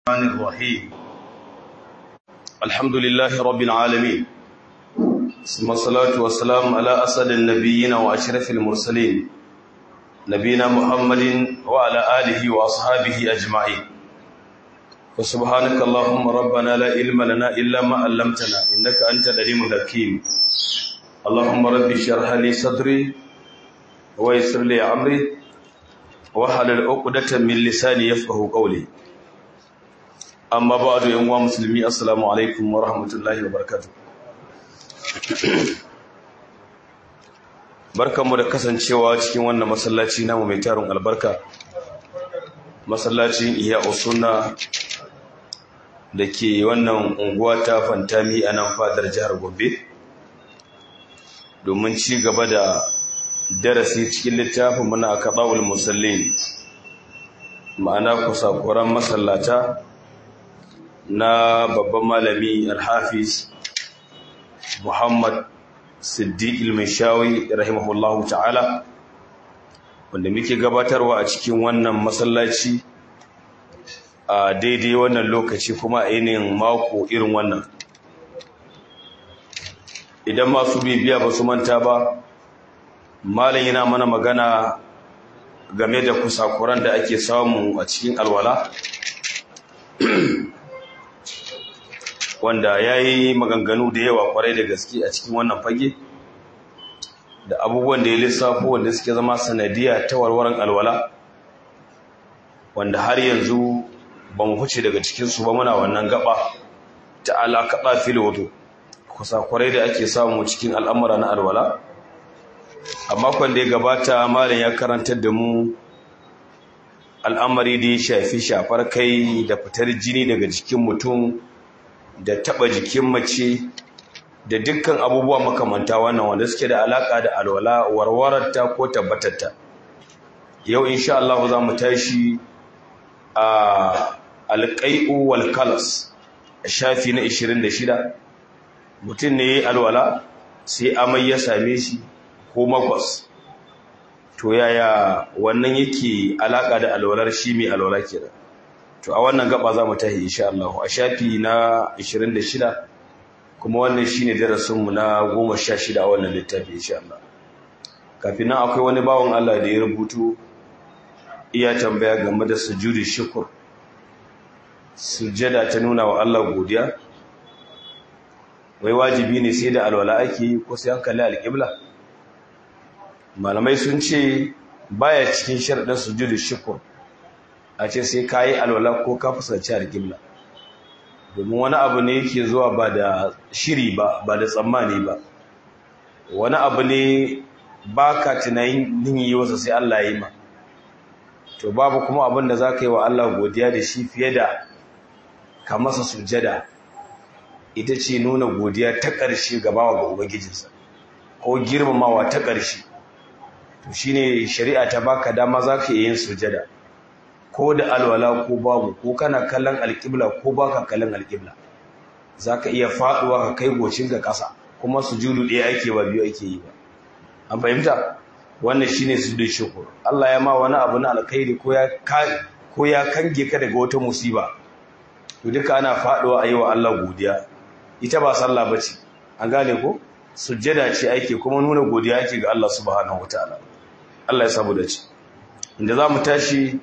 الرحمن الرحيم الحمد لله رب العالمين ثم الصلاة والسلام على أسد النبيين وأشرف المرسلين نبينا محمد وعلى آله وأصحابه أجمعين فسبحانك اللهم ربنا لا علم لنا إلا ما علمتنا إنك أنت العليم الحكيم اللهم رب اشرح لي صدري ويسر لي أمري wahalar uqdatan min lisani yafqahu qawli amma ba'du yan uwa musulmi assalamu alaikum wa rahmatullahi wa barakatuh barkanmu da kasancewa cikin wannan masallaci namu mai tarin albarka masallacin iya usunna da ke wannan unguwa ta fantami a nan fadar jihar Gombe domin ci gaba da darasi cikin littafin muna kaɗa'ul musallin ma'ana kusakuran masallata na babban malami alhafiz muhammad siddiq ilmishawi rahimahullahu ta'ala wanda muke gabatarwa a cikin wannan masallaci a daidai wannan lokaci kuma a yanayin mako irin wannan idan masu bibiya ba su manta ba malam yana mana magana game da kusakuran da ake samu a cikin alwala wanda ya yi maganganu da yawa kwarai da gaske a cikin wannan fage da abubuwan da ya lissafo wanda suke zama sanadiya ta warwaran alwala wanda har yanzu ba mu huce daga cikinsu ba muna wannan gaba ta alaƙaɗa filoto kusakurai da ake samu cikin al'amura na alwala a makon da ya gabata malam ya karantar da mu al'amari da ya shafi shafar kai da fitar jini daga jikin mutum da taba jikin mace da dukkan abubuwa makamanta wannan wanda suke da alaka da alwala warwararta ko tabbatarta yau insha Allah za mu tashi a alƙai'u wal kalas shafi na 26 mutum ne alwala sai amai ya same shi ko makwas to yaya wannan yake alaka da alwalar shi mai alwala kenan to a wannan gaba za mu tahi insha Allah a shafi na 26 kuma wannan shine darasin mu na 16 a wannan littafi insha Allah kafin nan akwai wani bawon Allah da ya rubutu iya tambaya game da sujudi shukr sujada ta nuna wa Allah godiya wai wajibi ne sai da alwala ake ko sai an kalli alƙibla malamai sun ce baya cikin sharaɗin sujudu shukur a ce sai ka yi alwala ko ka fusaci alƙibla domin wani abu ne yake zuwa ba da shiri ba ba da tsammani ba wani abu ne ba ka tunanin yi wasa sai Allah yi ma to babu kuma abin da za ka yi wa Allah godiya da shi fiye da ka masa sujada ita ce nuna godiya ta ƙarshe gabawa ga ubangijinsa ko girmamawa ta ƙarshe to shine shari'a ta baka dama zaka yin sujada ko da alwala ko babu ko kana kallon alƙibla ko baka kallon alƙibla zaka iya faduwa ka kai gocin ga ƙasa kuma sujudu ɗaya ake ba biyu ake yi ba an fahimta wannan shine sujudu shukr Allah ya ma wani abu na alkhairi ko ya ko ya kange ka daga wata musiba to duka ana faduwa ayi wa Allah godiya ita ba sallah bace an gane ko sujjada ce ake kuma nuna godiya ake ga Allah subhanahu wataala Allah ya samu dace inda zamu tashi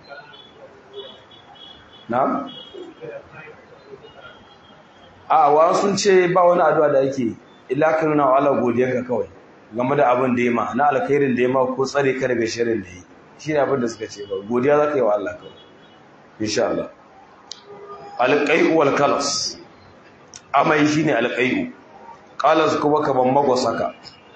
na'am a wa sun ce ba wani addu'a da yake illa ka nuna wa Allah godiyarka kawai game da abin da ya ma na alkhairin da ya ma ko tsare ka daga sharrin da yi shine abin da suka ce ba godiya zaka yi wa Allah kawai insha Allah alqai'u wal kalas amai shine alqai'u qalas kuma kaman magwasaka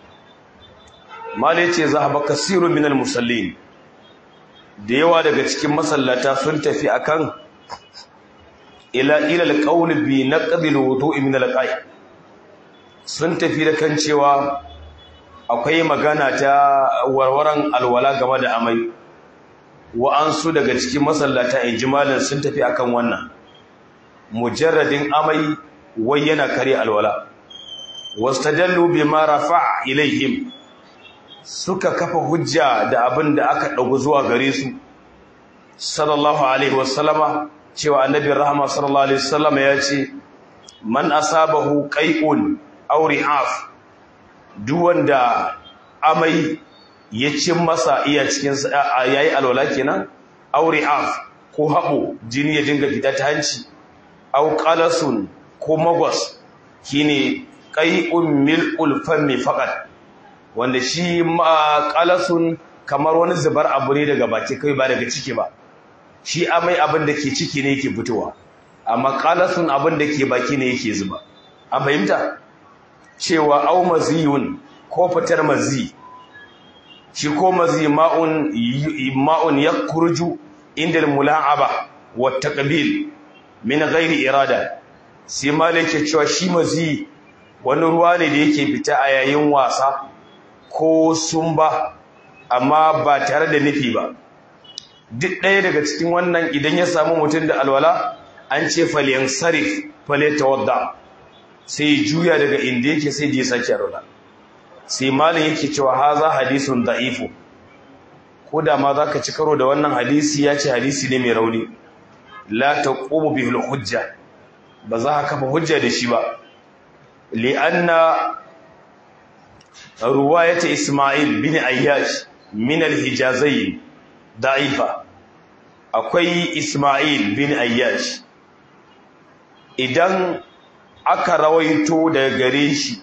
mali ce zahaba kasirun minal musallin da yawa daga cikin masallata sun tafi akan ila ila alqawl bi naqdi alwudu'i min alqa'i sun tafi da kan cewa akwai magana ta warwaran alwala game da amai wa an su daga cikin masallata injimalin sun tafi akan wannan mujarradin amai wai yana kare alwala wastadallu bima rafa'a ilaihim suka kafa hujja da abin da aka ɗagu zuwa gare su sallallahu alaihi wasallama cewa annabi rahama sallallahu alaihi wasallam ya ce man asabahu qai'un aw ri'af duk wanda amai ya cin masa iya cikin yayi alwala kenan aw ri'af ko habo jini ya dinga fita ta hanci aw qalasun ko magwas shine qai'un mil'ul fammi faqat wanda shi ma qalasun kamar wani zubar abu ne daga baki kai ba daga ciki ba shi amai abin da ke ciki ne yake fitowa amma qalasun abin da ke baki ne yake zuba an fahimta cewa aw maziyun ko fitar mazi shi ko mazi ma'un ma'un yakhruju inda al-mula'aba wa taqbil min ghairi irada sai malike cewa shi mazi wani ruwa ne da yake fita a yayin wasa ko sumba amma ba tare da nufi ba duk ɗaya daga cikin wannan idan ya samu mutum da alwala an ce faliyan sarif fale tawadda sai juya daga inda yake sai da ya sake alwala sai malin yake cewa haza hadisun da'ifu ko da ma zaka ci karo da wannan hadisi ya ce hadisi ne mai rauni la taqumu bihi hujja ba za ka kafa hujja da shi ba li'anna ruwayat isma'il bin ayyash min al-hijazayn da'ifa akwai isma'il bin ayyash idan aka rawaito daga gare shi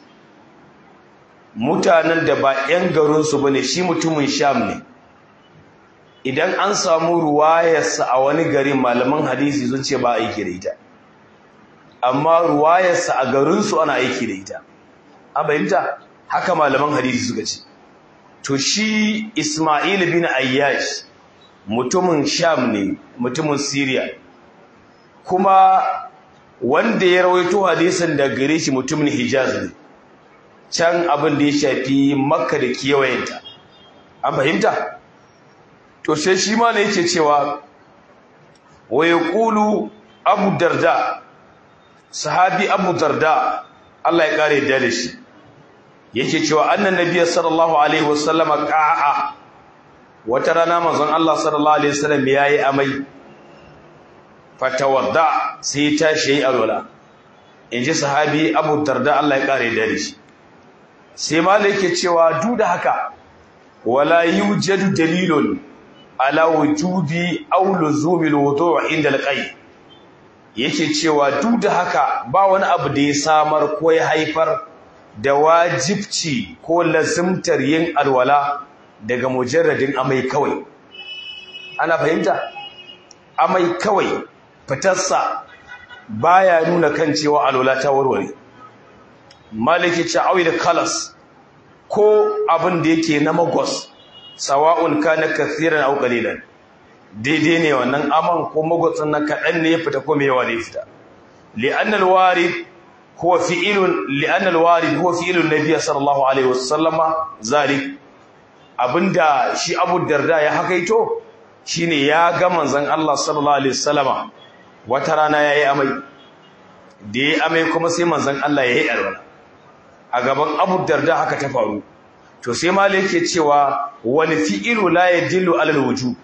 mutanen da ba 'yan garinsu ba ne shi mutumin sham ne idan an samu ruwayarsa a wani garin malaman hadisi sun ce ba aiki da ita amma ruwayarsa a garinsu ana aiki da ita an fahimta haka malaman hadisi suka ce to shi ismail bin ayyash mutumin sham ne mutumin syria kuma wanda ya rawaito hadisin da gare shi mutumin hijaz ne can abin da ya shafi makka da kewayenta an fahimta to sai shi ma ne yake cewa wa yaqulu abu darda sahabi abu darda Allah ya kare da shi yake cewa annan nabiyyi sallallahu alaihi wasallam qa'a wata rana manzon Allah sallallahu alaihi wasallam yayi amai fatawadda sai ta shi alwala inji sahabi abu darda Allah ya kare da shi sai malai yake cewa duk da haka wala yujadu dalilun ala wujubi aw luzumi alwudu' inda alqay yake cewa duk da haka ba wani abu da ya samar ko ya haifar da wajibci ko lazimtar yin alwala daga mujarradin amai kawai ana fahimta amai kawai fitarsa baya nuna kan cewa alwala ta warware maliki ce da kalas ko abin da yake na magos sawa'un kana kathiran aw qalilan daidai ne wannan aman ko magotsin na kadan ne ya fita ko me yawa ne fita li'anna al-warid huwa fi'ilun li'anna al-warid huwa fi'ilun nabiy sallallahu alaihi wasallama zalik abinda shi Abu Darda ya hakaito shine ya ga manzon Allah sallallahu alaihi wasallama wata rana yayi amai da yayi amai kuma sai manzon Allah yayi alwala a gaban Abu Darda haka ta faru to sai malai yake cewa wal fi'lu la yadillu ala al-wujub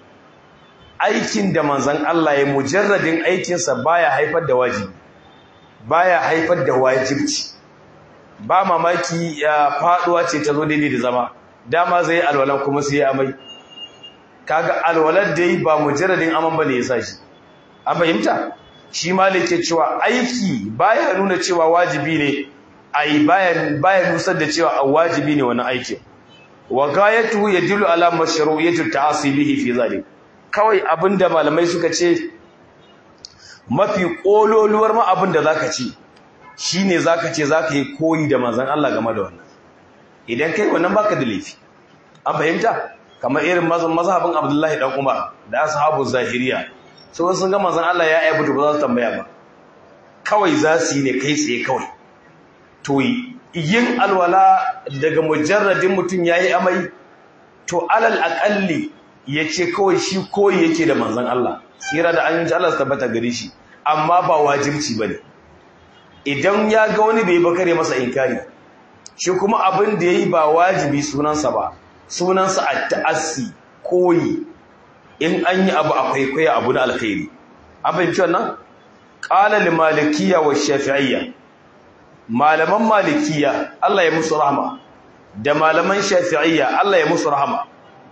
aikin da manzon Allah ya mujarradin aikinsa baya haifar da wajibi baya haifar da wajibci ba mamaki ya faduwa ce ta zo daidai da zama dama zai alwalan kuma sai amai kaga alwalar da yi ba mujarradin aman bane ya sa shi an fahimta shi malai ke cewa aiki baya nuna cewa wajibi ne ai baya baya nusar da cewa wajibi ne wannan aikin wa gayatuhu yadullu ala mashru'iyyati ta'asi bihi fi zalik kawai abinda malamai suka ce mafi kololuwar ma abinda zaka ce shine zaka ce zaka yi koyi da manzon Allah game da wannan idan kai wannan baka da laifi an fahimta kamar irin mazhabin Abdullahi dan Umar da ashabu zahiriya so sun ga manzon Allah ya aibuta ba za su tambaya ba kawai za su yi ne kai tsaye kawai to yin alwala daga mujarradin mutum yayi amai to alal aqalli yace kawai shi koyi yake da manzon Allah tsira da an Allah tabbata gare shi amma ba wajibci bane idan ya ga wani bai bakare masa inkari shi kuma abin da yayi ba wajibi sunansa ba sunansa at-ta'assi koyi in an yi abu akwai koyi abu na alkhairi abin cewa nan qala lil malikiyya wa shafi'iyya malaman malikiyya Allah ya musu rahama da malaman shafi'iyya Allah ya musu rahama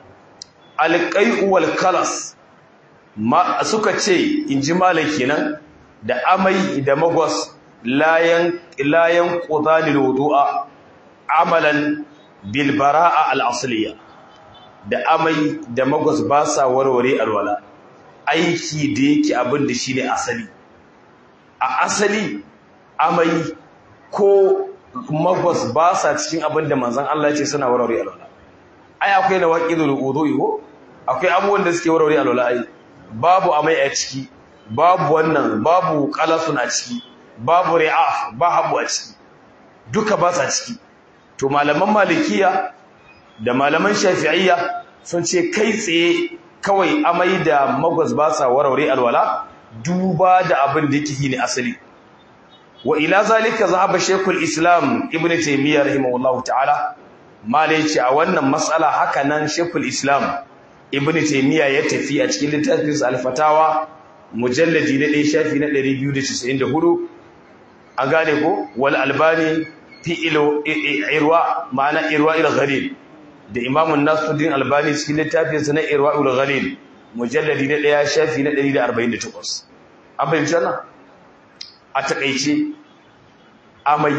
alqai'u wal kalas ma suka ce inji maliki nan da amai da magwas layan layan qudalil wudu'a amalan bil bara'a al asliya da amai da magwas ba sa warware alwala aiki da yake abin da shine asali a asali amai ko magwas ba sa cikin abin da manzon Allah ya ce suna warware alwala ai akwai na waqidul wudu'i ko akwai abubuwan da suke warware alwala ai babu amai a ciki babu wannan babu qalasun a ciki babu ri'af ba habu a ciki duka ba sa ciki to malaman malikiya da malaman shafi'iyya sun ce kai tsaye kawai amai da magwas ba sa warware alwala duba da abin da yake ne asali wa ila zalika zahaba shaykhul islam ibn taymiyyah rahimahullahu ta'ala malai ce a wannan mas'ala haka nan shaykhul islam ibn taymiyyah ya tafi a cikin littafin al-fatawa mujalladi na 1 shafi na 294 an gane ko wal albani fi ilo irwa ma'ana irwa ila ghalil da imamun nasuddin albani cikin littafinsa na irwa ila ghalil mujalladi na ɗaya shafi na 148 an fahimci wannan a takaice amai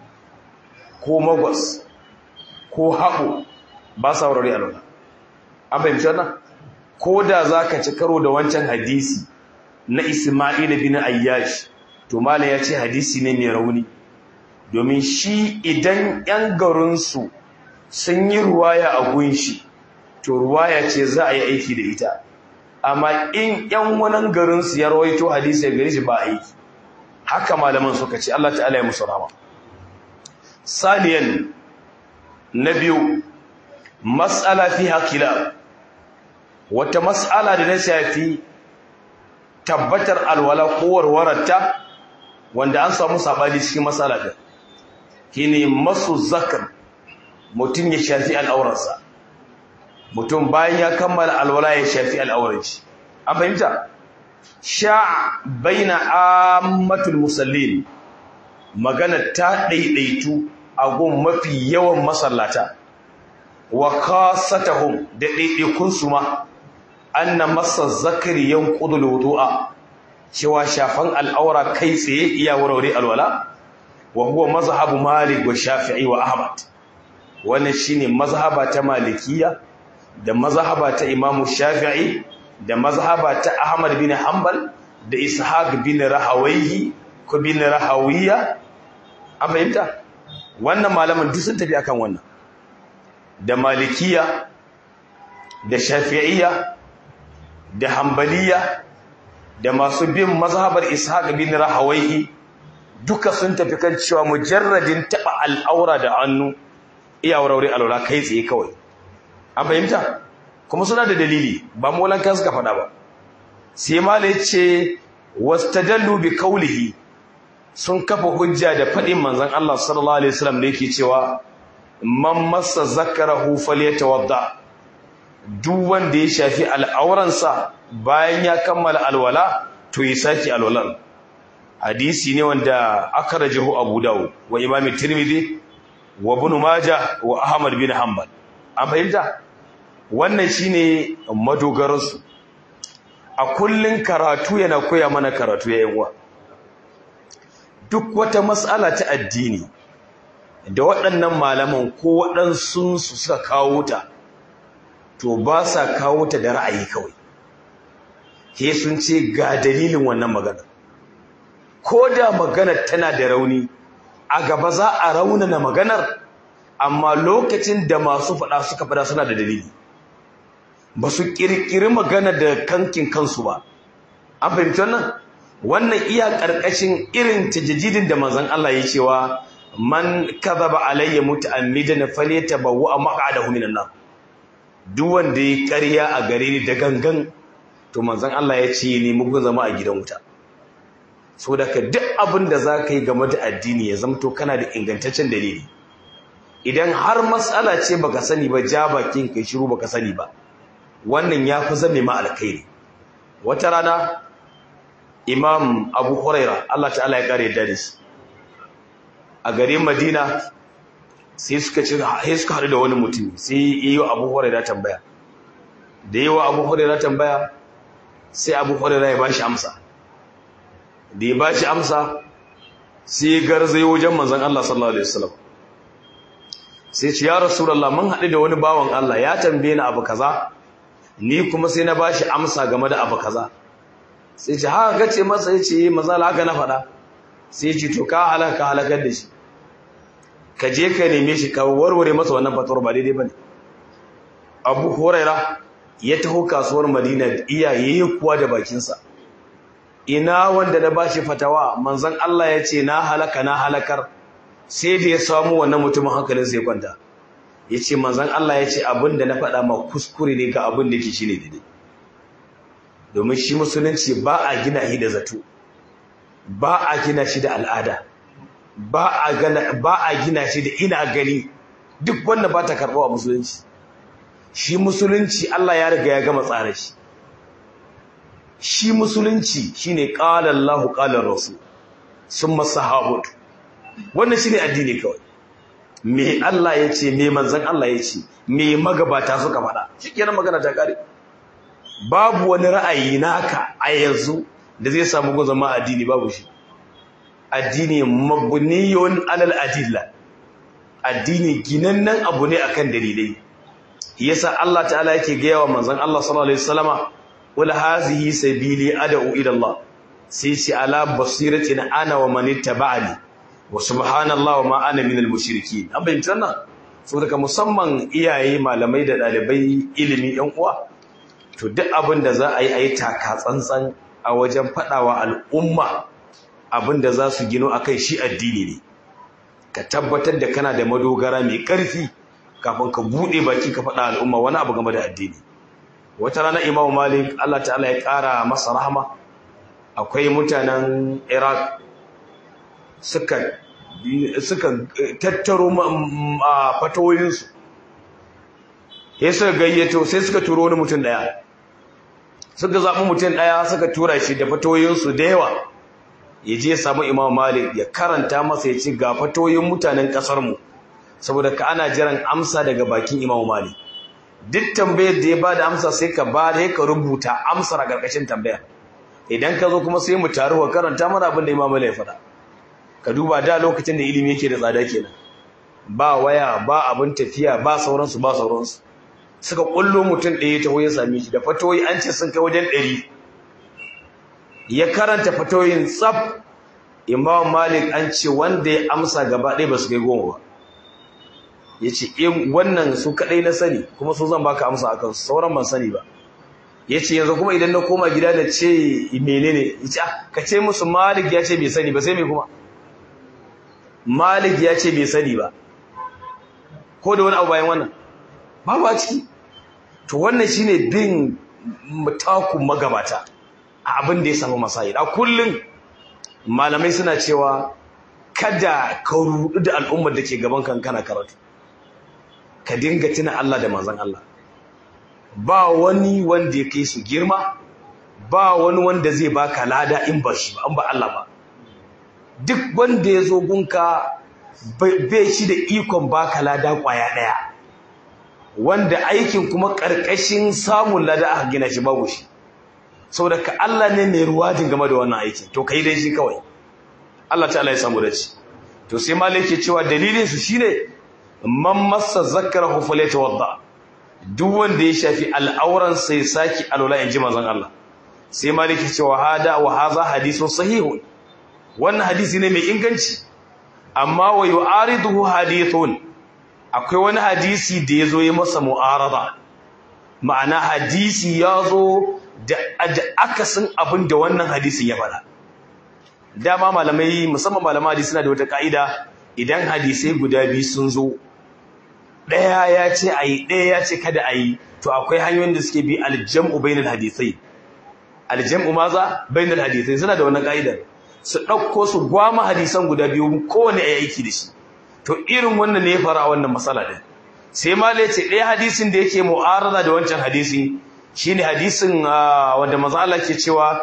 ko magwas ko haɓo ba sa wurare a lura an fahimci wannan ko da za ka ci karo da wancan hadisi na ismail bin ayyash to malam ya ce hadisi ne mai rauni domin shi idan 'yan garinsu sun yi ruwaya a gunshi to ruwaya ce za a yi aiki da ita amma in 'yan wani garinsu ya rawaito hadisi ya gari shi ba aiki haka malaman suka ce Allah ta'ala ya musu rama saniyan na biyu matsala fi haƙila wata matsala da na shafi tabbatar alwala ko warwararta wanda an samu sabani cikin matsala din shine masu zakar mutum ya shafi al'aurarsa mutum bayan ya kammala alwala ya shafi al'aurar shi an fahimta sha baina ammatul musallin magana ta daidaitu a gun mafi yawan masallata wa kasatahum da daidaikun su ma anna masa zakari yanqudul wudu'a cewa shafan al'aura kai tsaye iya warware alwala wa huwa mazhabu malik wa shafi'i wa ahmad wannan shine mazhaba ta malikiya da mazhaba ta imamu shafi'i da mazhaba ta ahmad bin hanbal da ishaq bin rahawayhi ko bin rahawiya an fahimta wannan malaman duk sun tafi akan wannan da malikiya da shafi'iyya da hanbaliya da masu bin mazhabar ishaq bin rahawayhi duka sun tafi kan cewa mujarradin taba al'aura da hannu iya wuraure alwala kai tsaye kawai an fahimta kuma suna da dalili ba molan kan suka faɗa ba sai malai ce wastadallu bi qawlihi sun kafa hujja da faɗin manzon Allah sallallahu alaihi wasallam da yake cewa man massa zakarahu falyatawadda duk wanda ya shafi al'auransa bayan ya kammala alwala to ya saki alwalan hadisi ne wanda akhrajahu Abu Dawud wa Imam Tirmidhi wa Ibn Majah wa Ahmad bin Hanbal an fahimta wannan shine madogaran su a kullun karatu yana koya mana karatu yayin uwa duk wata mas'ala ta addini da waɗannan malaman ko waɗansu su suka kawo ta to ba sa kawo ta da ra'ayi kawai he sun ce ga dalilin wannan magana ko da maganar tana da rauni a gaba za a raunana maganar amma lokacin da masu faɗa suka faɗa suna da dalili ba su ƙirƙiri magana da kankin kansu ba an fahimci wannan wannan iya ƙarƙashin irin tajajidin da manzon Allah ya cewa man kadhaba alayya muta'ammidan falyatabawwa maq'adahu minan nar duk wanda ya ƙarya a gare ni da gangan to manzon Allah ya ce ni mugun zama a gidan wuta so daga duk abin da za ka yi game da addini ya zamto kana da ingantaccen dalili idan har matsala ce baka sani ba ja bakin kai shiru baka sani ba wannan ya fi zame ma alkhairi wata rana imam abu huraira Allah ta'ala ya kare da shi a garin madina sai suka ci sai suka haɗu da wani mutum sai yi wa abu huraira tambaya da yi wa abu huraira tambaya sai abu huraira ya bashi amsa da ya bashi amsa sai ya garzai wajen manzon Allah sallallahu alaihi wasallam sai ce ya rasulullah mun haɗu da wani bawan Allah ya tambaye ni abu kaza ni kuma sai na bashi amsa game da abu kaza sai ce haka gace masa yace maza haka na faɗa sai ce to ka halaka halakar da shi ka je ka neme shi ka warware masa wannan fatawar ba daidai bane Abu Huraira ya taho kasuwar Madina iyaye kuwa da bakinsa ina wanda na bashi fatawa manzon Allah ya ce na halaka na halakar sai da ya samu wannan mutumin hankalin sai kwanta ya ce manzon Allah ya ce abin da na faɗa ma kuskure ne ga abin da ke shi ne daidai domin shi musulunci ba a gina shi da zato ba a gina shi da al'ada ba a gina shi da ina gani duk wanda ba ta karɓa wa musulunci shi musulunci Allah ya riga ya gama tsara shi shi musulunci shine qala Allahu qala rasul summa sahabatu wannan shine addini kawai me Allah ya ce me manzon Allah ya ce me magabata suka faɗa shikenan magana ta kare babu wani ra'ayi naka a yanzu da zai samu gun zama addini babu shi addini mabniyun alal adilla addini ginannen abu ne akan dalilai yasa Allah ta'ala yake gaya wa manzon Allah sallallahu alaihi wasallama wala hazihi sabili ad'u ila Allah sai ce ala basiratin ana wa man ittaba'ani wa subhanallahi wa ma ana minal mushrikeen an bayyana wannan saboda musamman iyaye malamai da dalibai ilimi yan uwa to duk abin da za a yi a yi taka tsantsan a wajen faɗawa al'umma abin da za su gino a kai shi addini ne ka tabbatar da kana da madogara mai ƙarfi kafin ka buɗe baki ka faɗa al'umma wani abu game da addini wata rana imamu malik allah ta'ala ya ƙara masa rahama akwai mutanen iraq suka suka tattaro fatawoyinsu ya suka gayyato sai suka turo wani mutum ɗaya suka zaɓi mutum ɗaya suka tura shi da fatoyinsu da yawa ya je ya samu imam malik ya karanta masa ya ce ga fatoyin mutanen ƙasarmu saboda ka ana jiran amsa daga bakin imam malik duk tambayar da ya ba da amsa sai ka ba da ka rubuta amsar a ƙarƙashin tambayar idan ka zo kuma sai mu taru wa karanta mana abin da imam malik ya faɗa ka duba da lokacin da ilimi yake da tsada kenan ba waya ba abin tafiya ba sauransu ba sauransu suka kullo mutum ɗaya ta ya same shi da fatoyi an ce sun kai wajen ɗari ya karanta fatoyin tsaf imam malik an ce wanda ya amsa gaba ɗaya ba su kai goma ba ya ce wannan su kaɗai na sani kuma su zan baka amsa akan su sauran ban sani ba ya ce yanzu kuma idan na koma gida da ce menene ya ce ka ce musu malik ya ce bai sani ba sai mai kuma malik ya ce bai sani ba ko da wani abu bayan wannan babu a ciki to wannan shine bin mutakun magabata a abin da ya samu masayi a kullum malamai suna cewa kada ka rudu da al'ummar da ke gaban kan kana karatu ka dinga tuna Allah da manzon Allah ba wani wanda ya kai su girma ba wani wanda zai baka lada in ba shi ba an ba Allah ba duk wanda ya zo gunka bai shi da ikon baka lada kwaya daya wanda aikin kuma karkashin samun lada aka gina shi babu shi saboda ka Allah ne mai ruwajin game da wannan aikin to kai dai shi kawai Allah ta'ala ya samu dace to sai malai yake cewa dalilin su shine man massa zakarahu falyatawadda duk wanda ya shafi al'auran sai saki alwala inji manzon Allah sai malai yake cewa hada wa hadha hadithun sahihun wannan hadisi ne mai inganci amma wa yu'ariduhu hadithun akwai wani hadisi da yazo yi masa mu'arada ma'ana hadisi yazo da akasin abin da wannan hadisin ya faɗa dama malamai musamman malaman hadisi suna da wata ka'ida idan hadisai guda biyu sun zo ɗaya ya ce ayi ɗaya ya ce kada ayi to akwai hanyoyin da suke bi aljam'u bainal hadisai aljam'u maza bainal hadisai suna da wannan ka'idar su ɗauko su gwama hadisan guda biyu kowane ya aiki da shi to irin wannan ne ya fara a wannan matsala ɗin sai ma ce ɗaya hadisin da yake mu'arada da wancan hadisi shine hadisin wanda manzo Allah ke cewa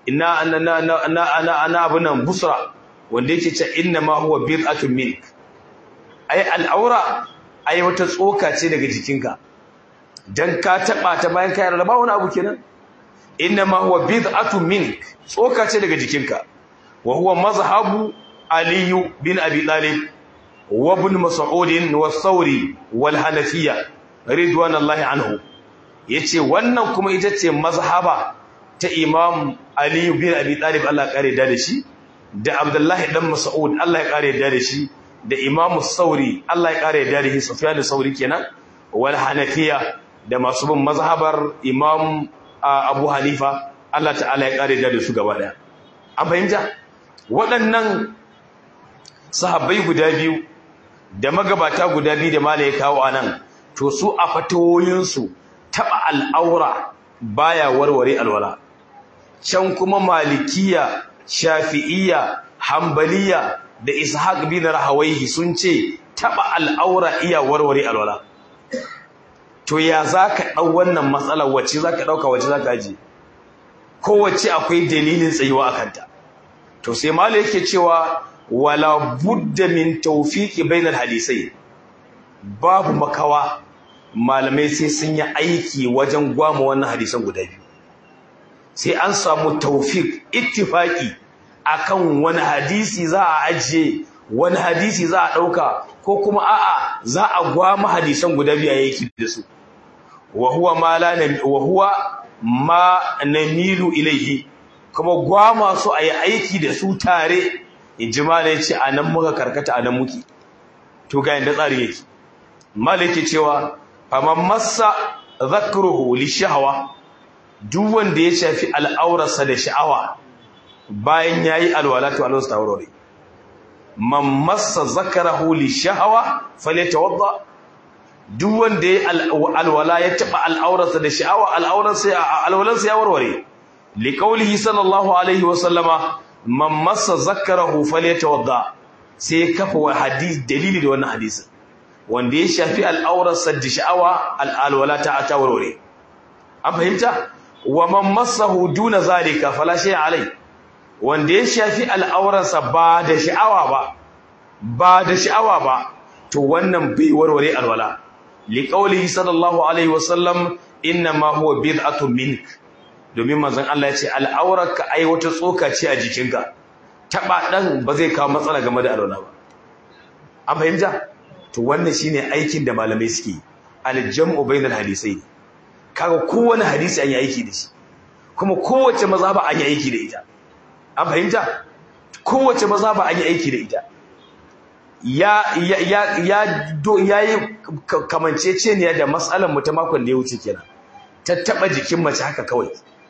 ina na na na na na abunan busra wanda yake ce inna ma huwa bid'atun mink ai al'aura ai wata tsoka ce daga jikinka dan ka taba ta bayan ka yarda ba wani abu kenan inna ma huwa bid'atun mink tsoka ce daga jikinka wa huwa mazhabu ali bin abi talib wa ibn mas'ud wa thawri wal hanafiyya ridwanallahi anhu yace wannan kuma ita ce mazhaba ta imam ali bin abi talib Allah ya kare da shi da abdullahi dan mas'ud Allah ya kare da shi da imamu sauri Allah ya kare da shi sufyan sauri kenan wal hanafiya da masu bin mazhabar imam abu hanifa Allah ta'ala ya kare da su gaba daya an fahimta waɗannan sahabbai guda biyu da magabata guda biyu da mala ya kawo anan to su a fatawoyinsu taba al'aura baya warware alwala can kuma malikiya shafi'iyya hambaliya da ishaq bin rahawaihi sun ce taba al'aura iya warware alwala to ya zaka dau wannan matsalar wacce zaka dauka wacce zaka ji kowace akwai dalilin tsayuwa akanta to sai malai yake cewa wala budda min tawfiqi bainal hadisai babu makawa malamai sai sun yi aiki wajen gwama wannan hadisan guda biyu sai an samu tawfiq ittifaqi akan wani hadisi za a ajiye wani hadisi za a dauka ko kuma a'a za a gwama hadisan guda biyu yake da su wa huwa ma la wa huwa ma namilu ilayhi kuma gwama su ayi aiki da su tare injima ne ce anan muka karkata anan muke to ga yanda tsari yake malaki cewa faman massa zakruhu li shahwa duk wanda ya shafi al'aurarsa da sha'awa bayan yayi alwala to alwala ta warware man massa zakarahu li shahwa falyatawadda duk wanda ya alwala ya taba al'aurarsa da sha'awa al'aurarsa alwalansa ya warware li qawlihi sallallahu alaihi wa sallama man massa zakarahu falyatawadda sai kafa wa hadisi dalili da wannan hadisin wanda ya shafi al'aurarsa da sha'awa al'alwala ta ta warware an fahimta wa man massahu duna zalika fala shay alai wanda ya shafi al'aurarsa ba da sha'awa ba ba da sha'awa ba to wannan bai warware alwala li qawlihi sallallahu alaihi wasallam inna ma huwa bid'atun mink domin manzon Allah ya ce al'aurarka ai wata tsoka ce a jikinka taba dan ba zai kawo matsala game da alwala ba an fahimta to wannan shine aikin da malamai suke al-jam'u bainal hadisai kaga kowane hadisi an yi aiki da shi kuma kowace mazhaba an yi aiki da ita an fahimta kowace mazhaba an yi aiki da ita ya ya ya ya do yayi kamanceceniya da mas'alan mu ta makon da ya wuce kenan ta taba jikin mace haka kawai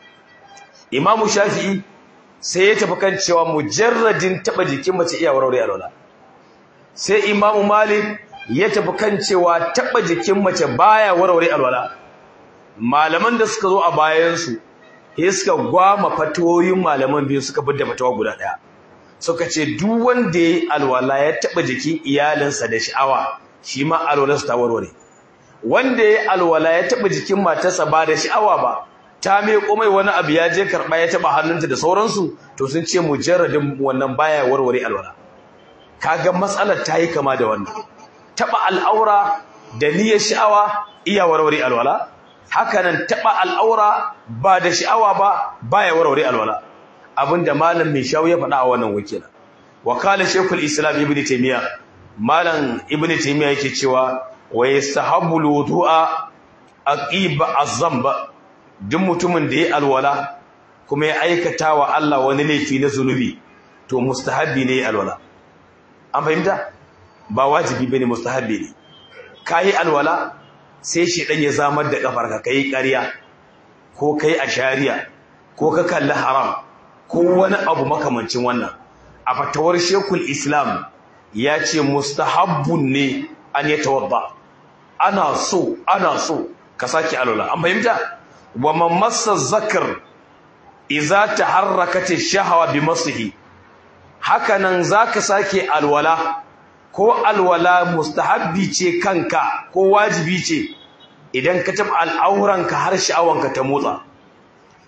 imamu shafi'i sai ya tafi kan cewa mujarradin taba jikin mace iya warware alwala sai imamu malik ya tafi kan cewa taba jikin mace baya warware alwala malaman da suka zo a bayansu sai suka gwama fatoyin malaman biyu suka bidda fatawa guda daya suka ce duk wanda yayi alwala ya taba jikin iyalinsa da sha'awa shi ma alwalarsa ta warware wanda yayi alwala ya taba jikin matarsa ba da sha'awa ba ta mai komai wani abu ya je karba ya taba hannunta da sauransu to sun ce mujarradin wannan baya warware alwala kaga matsalar ta yi kama da wannan taba al'aura da niyyar sha'awa iya warware alwala hakanan taba al'aura ba da sha'awa ba baya warware alwala abinda malam mai shawo ya faɗa a wannan wakila wakala shekul islam ibn taymiya malam ibn taymiya yake cewa wa yastahabbu wudu'a aqiba az-zamba duk mutumin da ya alwala kuma ya aikata wa Allah wani laifi na zunubi to mustahabbi ne alwala an fahimta ba wajibi bane mustahabbi ne kai alwala sai shi dan ya zamar da kafarka kai ƙarya ko kai ashariya ko ka kalli haram ko wani abu makamancin wannan a fatawar shekul islam ya ce mustahabbun ne an ya tawadda ana so ana so ka sake alwala an fahimta wa man massa zakar idza taharrakat ash-shahwa bi masihi hakanan zaka sake alwala ko alwala mustahabbi ce kanka ko wajibi ce idan ka taba al'auranka har sha'awanka ta motsa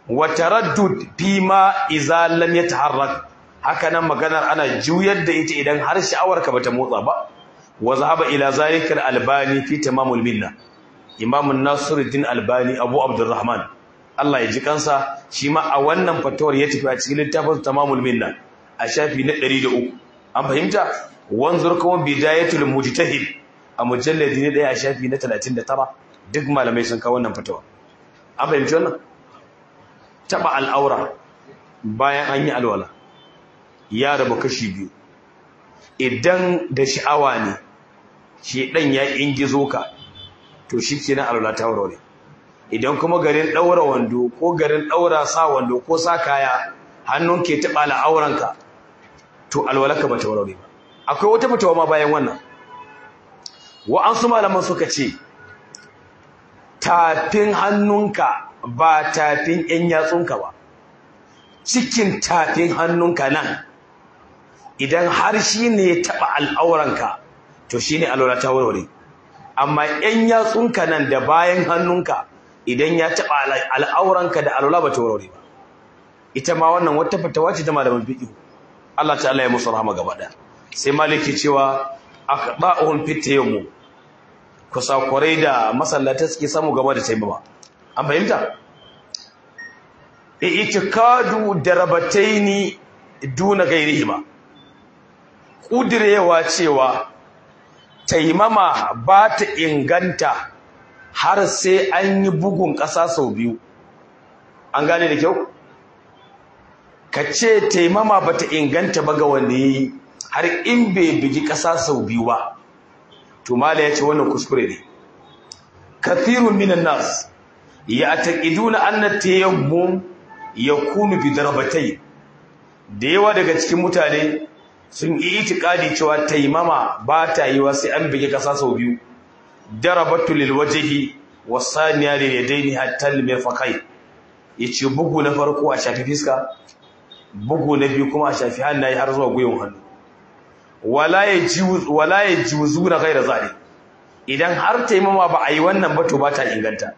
wa taraddud fi ma idza lam yataharrak haka nan maganar ana juyar da ita idan har sha'awarka bata motsa ba wa zahaba ila zalika al-albani fi tamamul minna imam an-nasiruddin albani abu abdurrahman Allah ya ji kansa shi ma a wannan fatawar ya tafi a cikin littafin tamamul minna a shafi na 103 an fahimta wanzur kuma bidayatul mujtahid a mujalladi ne daya a shafi na 39 duk malamai sun kawo wannan fatawa an fahimci wannan taba al'aura bayan an yi alwala ya rabu kashi biyu idan da sha'awa ne shi dan ya ingizo ka to shikenan alwala ta warware idan kuma garin daura wando ko garin daura sa wando ko sa kaya hannun ke taba al'auranka to alwalaka bata warware ba akwai wata fitawa ma bayan wannan wa'ansu malaman suka ce tafin hannunka ba tafin ‘yan yatsunka ba cikin tafin hannunka nan idan har shi ne ya taɓa al'auranka to shi ne alwala ta warware amma ‘yan yatsunka nan da bayan hannunka idan ya taɓa al'auranka da alwala ba ta warware ba ita ma wannan wata fitawa ce ta malaman fiƙihu Allah ta'ala ya musu rahama gaba ɗaya sai maliki cewa aqda'uhum fit tayammum kusakurai da masallata suke samu gaba da taimama an fahimta i'tikadu darabataini duna gairihima kudirewa cewa taimama ba ta inganta har sai an yi bugun ƙasa sau biyu an gane da kyau ka ce taimama ba ta inganta ba ga wanda ya yi har in bai bigi ƙasa sau biyu ba to mala ya ce wannan kuskure ne kathirun minan nas ya taqiduna anna tayammum yakunu bi darbatai da yawa daga cikin mutane sun yi itikadi cewa taimama ba ta yiwa sai an bigi ƙasa sau biyu darabatu lil wajhi wasaniya lil yadaini hatta lil mirfaqai yace bugu na farko a shafi fiska bugu na biyu kuma a shafi hannaye har zuwa gwiwon hannu wala ya juzu na gaira zane idan har taimama ba a yi wannan ba to ba ta inganta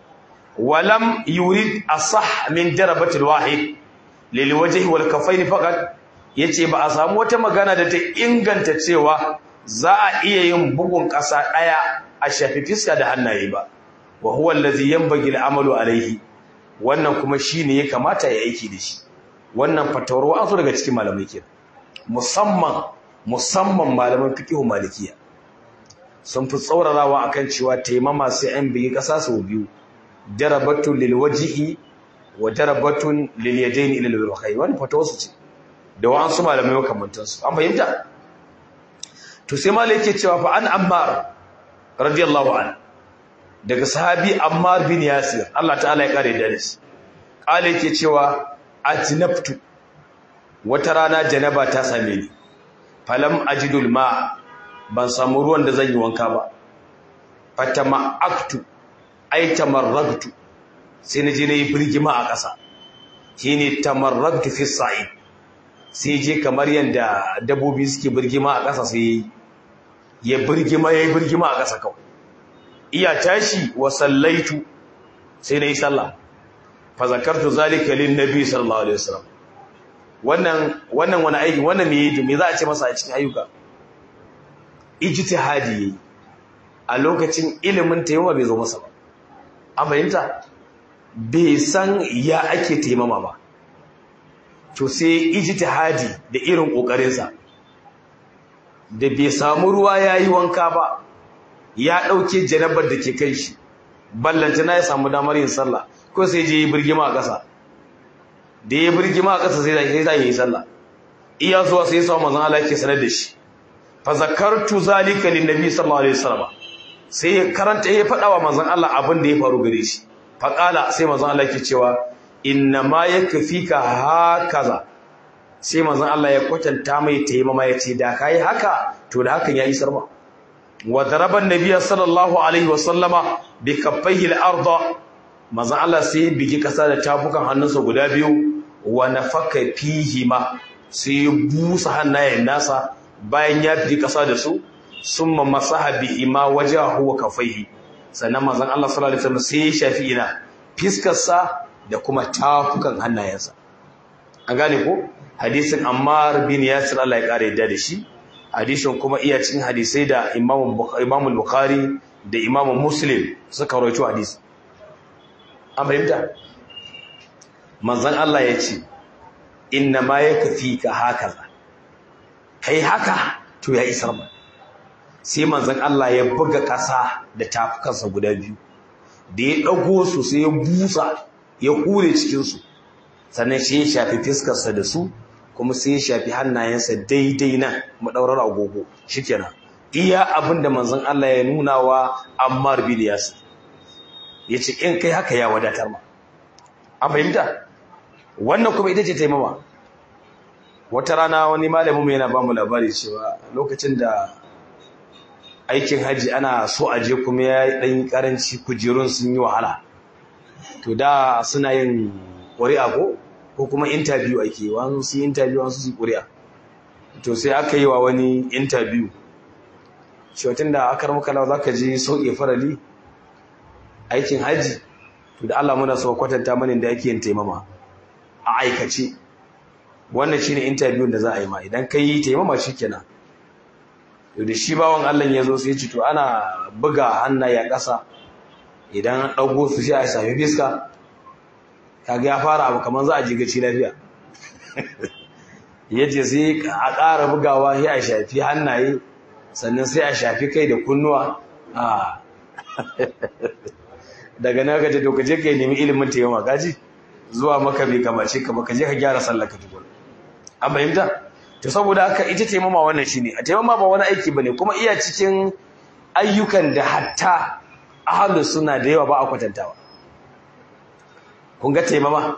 walam yurid asah min darabatil wahid lil wajhi wal kaffaini faqat yace ba a samu wata magana da ta inganta cewa za a iya yin bugun ƙasa ɗaya a shafi fiska da hannaye ba wa huwa allazi yanbaghi al-amalu alayhi wannan kuma shine ya kamata ya aiki da shi wannan fatawar wa'azu daga cikin malamai kenan musamman musamman malaman fiqhu malikiya sun fi tsaurarawa akan cewa taimama sai an biyi kasa sau biyu darabatun lil wajhi wa darabatun lil yadayn ila al ruhay wannan fatawar su ce da wa'ansu malamai makamantan su an fahimta to sai malai yake cewa fa an ammar radiyallahu an daga sahabi ammar bin yasir Allah ta'ala ya kare da shi kale yake cewa ajnabtu wata rana janaba ta same ni falam ajidul ma ban samu ruwan da zan yi wanka ba fatama'aktu ay tamarragtu sai naje nayi birgima a ƙasa shine tamarragtu fi sa'id sai je kamar yanda dabbobi suke birgima a ƙasa sai ya birgima yayi birgima a ƙasa kawai iya tashi wa sallaitu sai nayi sallah fa zakartu zalika lin nabi sallallahu alaihi wasallam wannan wannan wani aiki wannan me yake me za a ce masa a cikin ayyuka ijtihadi yayi a lokacin ilimin taimama bai zo masa ba an fahimta bai san ya ake taimama ba to sai ijtihadi da irin kokarin sa da bai samu ruwa yayi wanka ba ya dauke janabar da ke kan shi ballanta na ya samu damar yin sallah ko sai je yi birgima a ƙasa da ya birgima a ƙasa sai sai sai yi sallah iya zuwa sai sa manzon Allah yake sanar da shi fa zakartu zalika lin nabi sallallahu alaihi wasallam sai ya karanta ya faɗa wa manzon Allah abin da ya faru gare shi fa qala sai manzon Allah yake cewa inna ma yakfika hakaza sai manzon Allah ya kwatanta mai taimama ya ce da kai haka to da hakan ya isar ma wa daraba an-nabiy sallallahu alaihi wasallama bi kaffaihi al-ardh manzon Allah sai bigi kasa da tafukan hannunsa guda biyu wa nafaka fihi ma sai busa hannayen nasa bayan ya bigi kasa da su summa masaha bi ima wajahu wa kafaihi sannan manzon Allah sallallahu alaihi wasallam sai ya shafi ina fiskarsa da kuma tafukan hannayensa an gane ko hadisin Ammar bin Yasir Allah ya kare yadda da shi hadisin kuma iya cikin hadisai da Imam Imam Bukhari da Imam Muslim suka rawaito hadisi an fahimta manzon Allah ya ce inna ma yakfika hakaza kai haka to ya isar ma sai manzon Allah ya buga ƙasa da tafukansa guda biyu da ya dago su sai ya busa ya hure cikin su sannan sai ya shafi fiskarsa da su kuma sai ya shafi hannayensa daidai nan madaurar agogo shikenan iya abin da manzon Allah ya nuna wa Ammar bin Yasir yace in kai haka ya wadatar ma an fahimta wannan kuma ita ce taimama wata rana wani malamin mu yana ba mu labari cewa lokacin da aikin haji ana so a je kuma ya dan karanci kujerun sun yi wahala to da suna yin ƙuri'a ko ko kuma interview ake wani su interview wani su ƙuri'a to sai aka yi wa wani interview cewa da aka ramuka lawa zaka je sauke farali aikin haji to da Allah muna so kwatanta mana da ake yin taimama a aikace wannan shine interview da za a yi ma idan kai yi taimama shikenan to da shi bawon Allah ya zo sai ya ce to ana buga hannaye a ƙasa idan an ɗago su sai a sami fiska kaga ya fara abu kamar za a ji gaci lafiya yace sai a ƙara bugawa sai a shafi hannaye sannan sai a shafi kai da kunnuwa a daga nan kaje to kaje kai nemi ilimin taimama kaji zuwa maka bai kamace ka ba kaje ka gyara sallar ka tukun an fahimta to saboda haka ita taimama wannan shine a taimama ba wani aiki bane kuma iya cikin ayyukan da hatta ahlus suna da yawa ba a kwatantawa kun ga taimama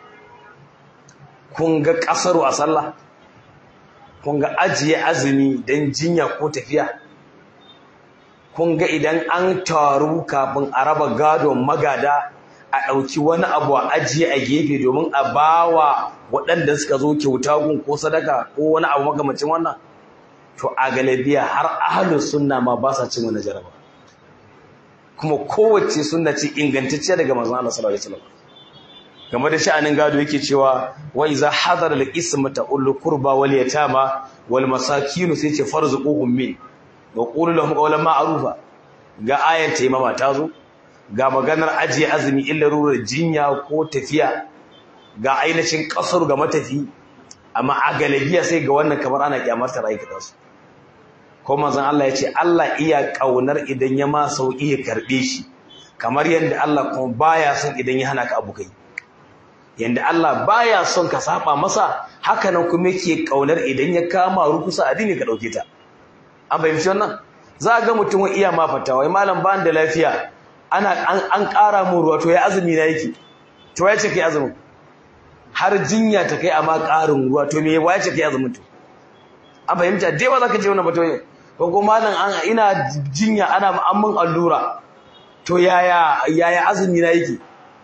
kun ga kasaru a sallah kun ga ajiye azumi dan jinya ko tafiya kun ga idan an taru kafin a raba gadon magada a ɗauki wani abu a ajiye a gefe domin a bawa waɗanda suka zo kyauta gun ko sadaka ko wani abu magamacin wannan to a galabiya har ahlus sunna ma ba sa cin wani jaraba kuma kowace sunna ce ingantacciya daga manzon Allah sallallahu alaihi wasallam game da sha'anin gado yake cewa wa iza hadara al-ismata ul qurba wal yatama wal masakin sai ce farzuquhum min wa qulu lahum qawlan ma'rufa ga ayan taimama ta zo ga maganar ajiye azumi illa rurar jinya ko tafiya ga ainihin kasar ga matafi amma a galabiya sai ga wannan kamar ana kyamartar aikata su ko manzon Allah ya ce Allah iya kaunar idan ya ma sauki ya karbe shi kamar yadda Allah kuma baya son idan ya hana ka abu kai yanda Allah baya son ka saba masa haka nan kuma yake kaunar idan ya kama rukusa addini ka dauke ta an fahimci wannan za ga mutum iya ma fatawa malam ban da lafiya ana an ƙara mu ruwa to ya azumi na yake to ya ce kai azumin har jinya ta kai amma ƙarin ruwa to me ya ce kai azumin to an fahimta dai ba za ka je wannan bato ko ko malam an ina jinya ana an mun allura to yaya yaya azumi na yake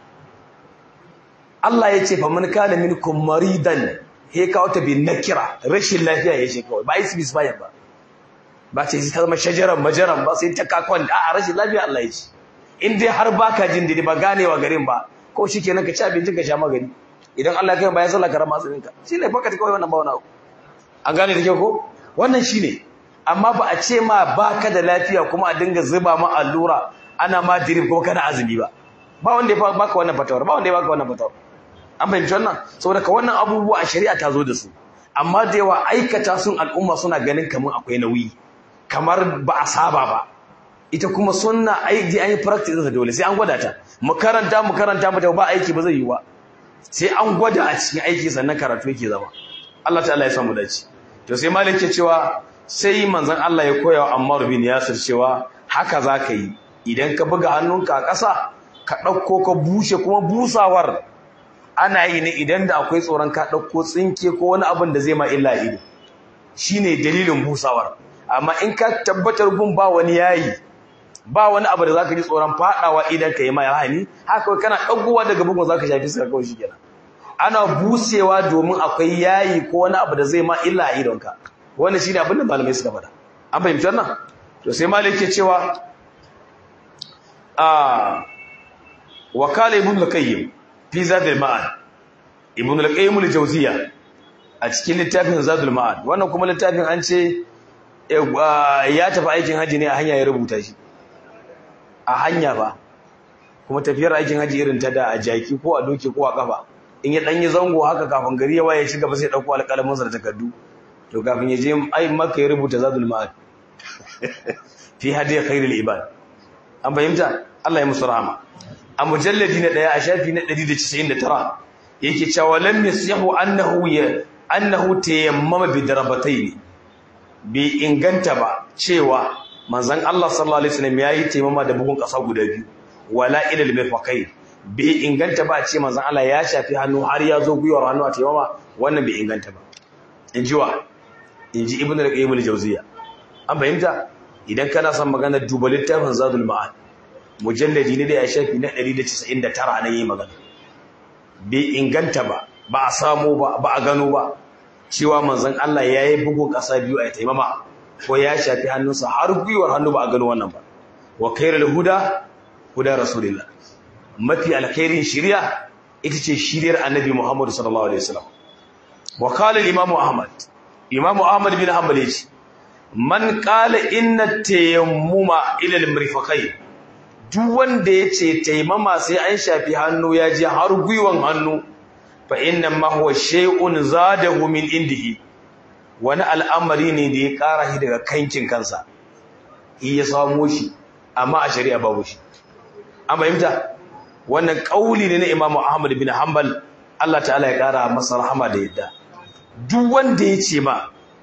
Allah ya ce fa man kana minkum maridan he kawo ta bin nakira rashin lafiya ya ce kawai ba isbis bayan ba ba ce ta zama shajaran majaran ba sai ta kakon a rashin lafiya Allah ya ce in dai har baka jin dadi ba ganewa garin ba ko shikenan ka ci abincin ka sha magani idan Allah ya kai bayan sallah ka rama azumin ka shine baka kawai wannan ba wani abu an gane da kyau ko wannan shine amma ba a ce ma baka da lafiya kuma a dinga zuba ma allura ana ma dirib kuma kana azumi ba ba wanda ya baka wannan fatawar ba wanda ya baka wannan fatawar an fahimci wannan saboda ka wannan abubuwa a shari'a ta zo da su amma da yawa aikata sun al'umma suna ganin kamar akwai nauyi kamar ba a saba ba ita kuma sunna aiki an yi practice da dole sai an gwada ta mu karanta mu karanta mu ba aiki ba zai yi ba sai an gwada a cikin aiki sannan karatu yake zama Allah ta'ala ya samu dace to sai malik ke cewa sai manzon Allah ya koya wa Ammar bin Yasir cewa haka zaka yi idan ka buga hannunka a ƙasa ka ɗauko ka bushe kuma busawar ana yi ne idan da akwai tsoron ka ɗauko tsinke ko wani abin da zai ma illa ido shine dalilin busawar amma in ka tabbatar gun ba wani yayi ba wani abu da zaka ji tsoron fadawa idan ka yi mai hani haka kana dagowa daga bugun zaka shafi sai kawai shikenan ana busewa domin akwai yayi ko wani abu da zai ma illa a idonka wannan shine abin da malamai suka faɗa an fahimci wannan to sai malai yake cewa a wakala ibn al-qayyim fi zadul ma'ad ibn al-qayyim al-jawziyya a cikin littafin zadul ma'ad wannan kuma littafin an ce ya tafi aikin haji ne a hanya ya rubuta shi a hanya ba kuma tafiyar aikin haji irin ta da a jaki ko a doki ko a kafa in ya danyi zango haka kafin gari ya waye shiga ba sai dauko alƙalamin sa da takardu to kafin ya je ai maka ya rubuta zadul ma'ad fi hadiya khairul ibad an fahimta Allah ya musu rahama a mujalladi na daya a shafi na 199 yake cewa lam yasihu annahu ya annahu tayammama bi darabatayn bi inganta ba cewa manzon Allah sallallahu alaihi wasallam yayi tayammama da bugun kasa guda biyu wala ila al-mirfaqayn bi inganta ba ce manzon Allah ya shafi hannu har ya zo guyar hannu a tayammama wannan bai inganta ba inji wa inji ibnu al-qayyim al-jawziyya an fahimta idan kana son maganar duba littafin zadul ma'ad mujalladi ne da ya shafi na 199 na yi magana bai inganta ba ba a samu ba ba a gano ba cewa manzon Allah ya yi bugun ƙasa biyu a taimama ko ya shafi hannunsa har gwiwar hannu ba a gano wannan ba wa khairul huda huda rasulillah mafi alkhairin shari'a ita ce shiriyar annabi Muhammad sallallahu alaihi wasallam wa qala al-imam Ahmad imam Ahmad bin Hanbal yace man qala inna tayammuma ila al-mirfaqayn duk wanda yace taimama sai an shafi hannu ya je har gwiwan hannu fa inna ma huwa shay'un zadahu min indihi wani al'amari ne da ya ƙara shi daga kankin kansa ya samo shi amma a shari'a babu shi an fahimta wannan kauli ne na Imam Ahmad bin Hanbal Allah ta'ala ya ƙara masa rahama da yadda duk wanda ya ce ma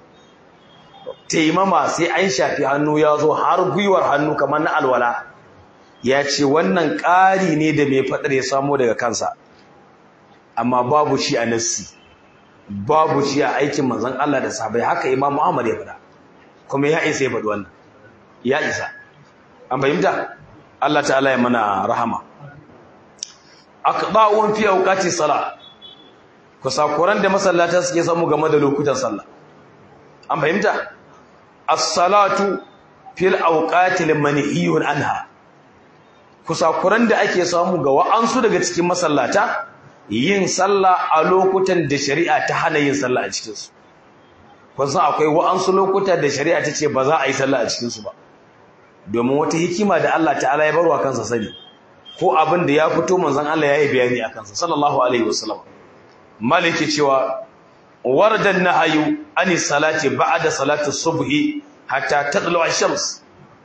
taimama sai an shafi hannu ya zo har gwiwar hannu kamar na alwala ya ce wannan ƙari ne da mai faɗar ya samo daga kansa amma babu shi a nassi babu shi a aikin manzon Allah da sahabbai haka Imam Muhammad ya faɗa kuma ya isa ya faɗi wannan ya isa an fahimta Allah ta'ala ya mana rahama aqda'un fi awqati salat kusakuran da masallata suke samu game da lokutan sallah an fahimta as-salatu fil awqati manhiyun anha kusakuran da ake samu ga wa'ansu daga cikin masallata yin sallah a lokutan da shari'a ta hana yin sallah a cikin su kun san akwai wa'ansu lokuta da shari'a ta ce ba za a yi sallah a cikin su ba domin wata hikima da Allah ta'ala ya barwa kansa sani ko abin da ya fito manzon Allah ya yi bayani a kansa sallallahu alaihi wasallam maliki cewa wardan nahyu ani salati ba'da salati subhi hatta tadlu ash-shams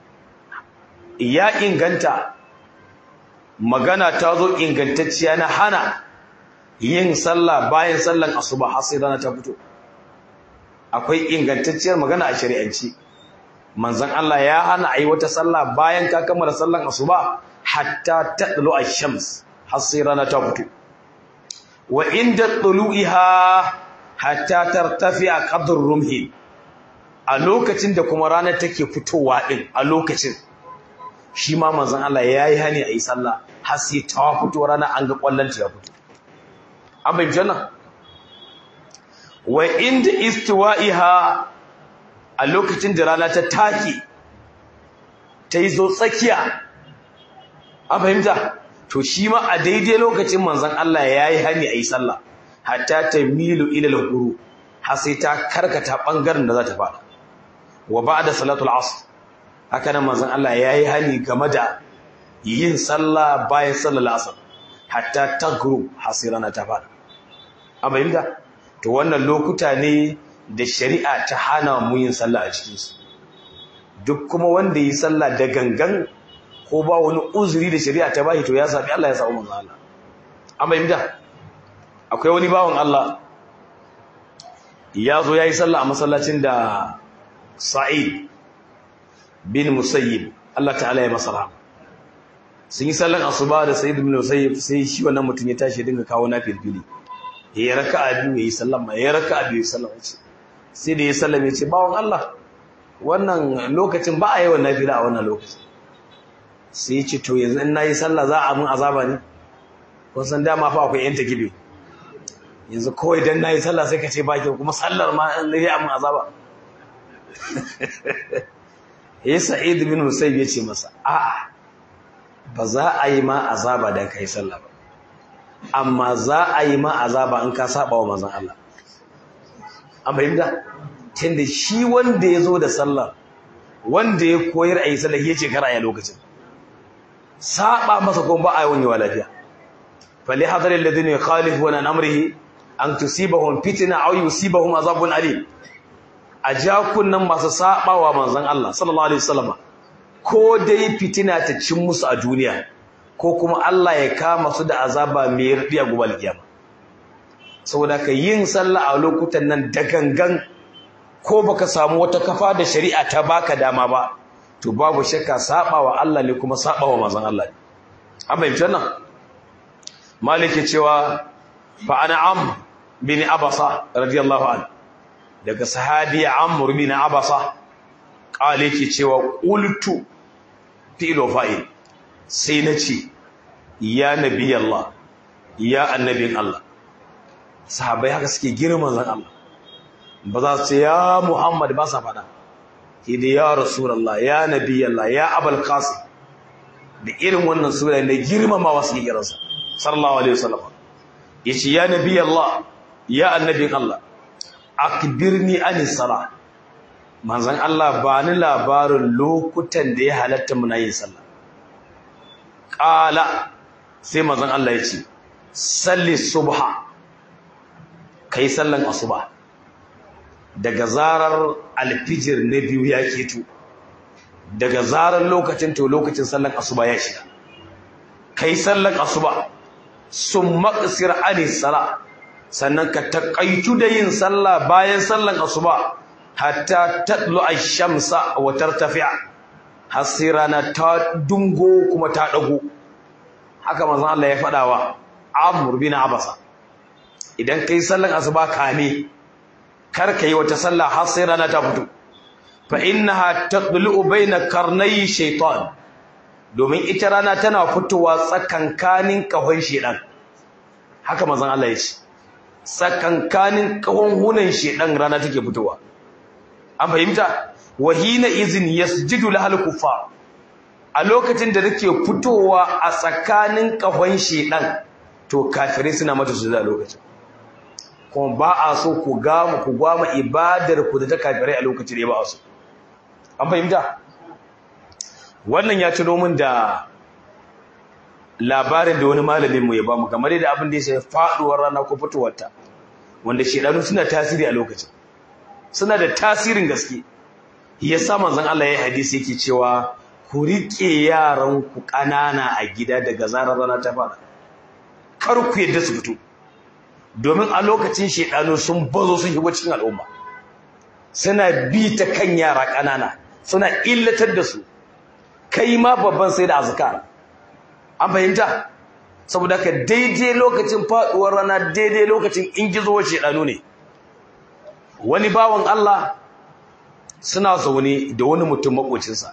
ya inganta magana ta zo ingantacciya na hana yin sallah bayan sallan asuba har sai rana ta fito akwai ingantacciyar magana a shari'anci manzon Allah ya hana ayi wata sallah bayan ka kammala sallan asuba hatta tadlu ash-shams har sai rana ta fito wa inda tulu'iha hatta tartafi'a qadr rumhi a lokacin da kuma ranar take fitowa din a lokacin shi ma manzon Allah yayi hani ayi sallah har sai ta fito rana an ga kwallon ta fito an bai janna wa inda istiwa'iha a lokacin da rana ta take ta yi zo tsakiya an fahimta to shi ma a daidai lokacin manzon Allah yayi hani ayi sallah hatta tamilu ila al-ghuru har sai ta karkata bangaren da za ta fada wa ba'da salatul asr haka nan manzon Allah yayi hani game da yin sallah bayan sallar asr hatta tagru hasirana ta fada an fahimta to wannan lokuta ne da shari'a ta hana mu yin sallah a cikin su duk kuma wanda yi sallah da gangan ko ba wani uzuri da shari'a ta bashi to ya sabi Allah ya samu manzo Allah an fahimta akwai wani bawan Allah ya zo yayi sallah a masallacin da Sa'id bin Musayyib Allah ta'ala ya masa rahama sun yi sallan asuba da Sa'id bin Musayyib sai shi wannan mutum ya tashi dinga kawo na filfili ya raka'a biyu yayi sallama ya raka'a biyu sallama ce sai da ya sallame ce bawon Allah wannan lokacin ba a yi wannan nafila a wannan lokacin sai ya ce to yanzu in nayi sallah za a mun azaba ne kun san dama fa akwai yan takibi yanzu kawai dan nayi sallah sai ka ce ba kyau kuma sallar ma an yi mun azaba ya sa'id bin musayyib ya ce masa a'a ba za a yi ma azaba dan kai sallah ba amma za a yi ma azaba in ka saba wa manzon Allah an fahimta tunda shi wanda ya zo da sallah wanda ya koyar a yi sallah ya ce kar a yi lokacin saba masa kuma ba a yi wani lafiya fali hadar alladhina yukhalifuna an amrihi an tusibahum fitna aw yusibahum azabun alim a jakunan masu saba wa manzon Allah sallallahu alaihi wasallam ko dai fitina ta cin musu a duniya ko kuma Allah ya kama su da azaba mai radiya gobe alkiyama saboda ka yin sallah a lokutan nan da gangan ko baka samu wata kafa da shari'a ta baka dama ba to babu shakka saba wa Allah ne kuma saba wa manzon Allah ne an fahimci wannan maliki cewa fa ana am bin abasa radiyallahu anhu daga sahabi amr bin abasa kale yake cewa qultu filo fa'il sai nace ya nabi Allah ya annabin Allah sahabbai haka suke girman zan Allah ba za su ce ya Muhammad ba sa faɗa hidi ya Rasulallah ya Nabi Allah ya Abul Qasim da irin wannan sura ne girmamawa suke kiransa sallallahu alaihi wasallam yace ya Nabi Allah ya annabin Allah akbirni anis sala manzon Allah ba ni labarin lokutan da ya halatta muna yin sallah qala sai manzon Allah yace salli subha kai sallan asuba daga zarar alfijir na biyu ya keto daga zarar lokacin to lokacin sallan asuba ya shiga kai sallan asuba sun maqsir ani sala sannan ka taƙaitu da yin sallah bayan sallan asuba hatta tatlu ash-shamsa wa tartafi'a har sai rana ta dungo kuma ta dago haka manzon Allah ya faɗa wa Amr bin Abasa idan kai sallan asuba kame kar kai wata sallah har sai rana ta fito fa innaha taqlu baina karnai shaytan domin ita rana tana fitowa tsakankanin kahon shedan haka manzon Allah ya ce tsakankanin kahon hunan shedan rana take fitowa an fahimta wahina izin yasjudu lahal kuffar a lokacin da take fitowa a tsakanin kahon shedan to kafirai suna mata su da lokacin kuma ba a so ku gama ku gwama ibadar ku da ta kafirai a lokacin da ba a so an fahimta wannan ya tuno min da labarin da wani malamin mu ya bamu kamar da abin da ya shafi faduwar rana ko fitowarta wanda shedanu suna tasiri a lokacin suna da tasirin gaske yasa manzon Allah ya hadisi yake cewa ku rike yaran ku kanana a gida daga zarar rana ta fara kar ku yadda su fito domin a lokacin shedanu sun bazo sun shigo cikin al'umma suna bi ta kan yara kanana suna illatar da su kai ma babban sai da azkar an fahimta saboda ka daidai lokacin faduwar rana daidai lokacin ingizowar shedanu ne wani bawan Allah suna zaune da wani mutum makocinsa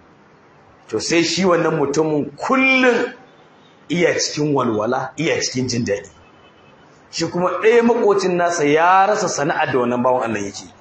to sai shi wannan mutumin kullum iya cikin walwala iya cikin jin daɗi shi kuma ɗaya makocin nasa ya rasa sana'ar da wannan bawan Allah yake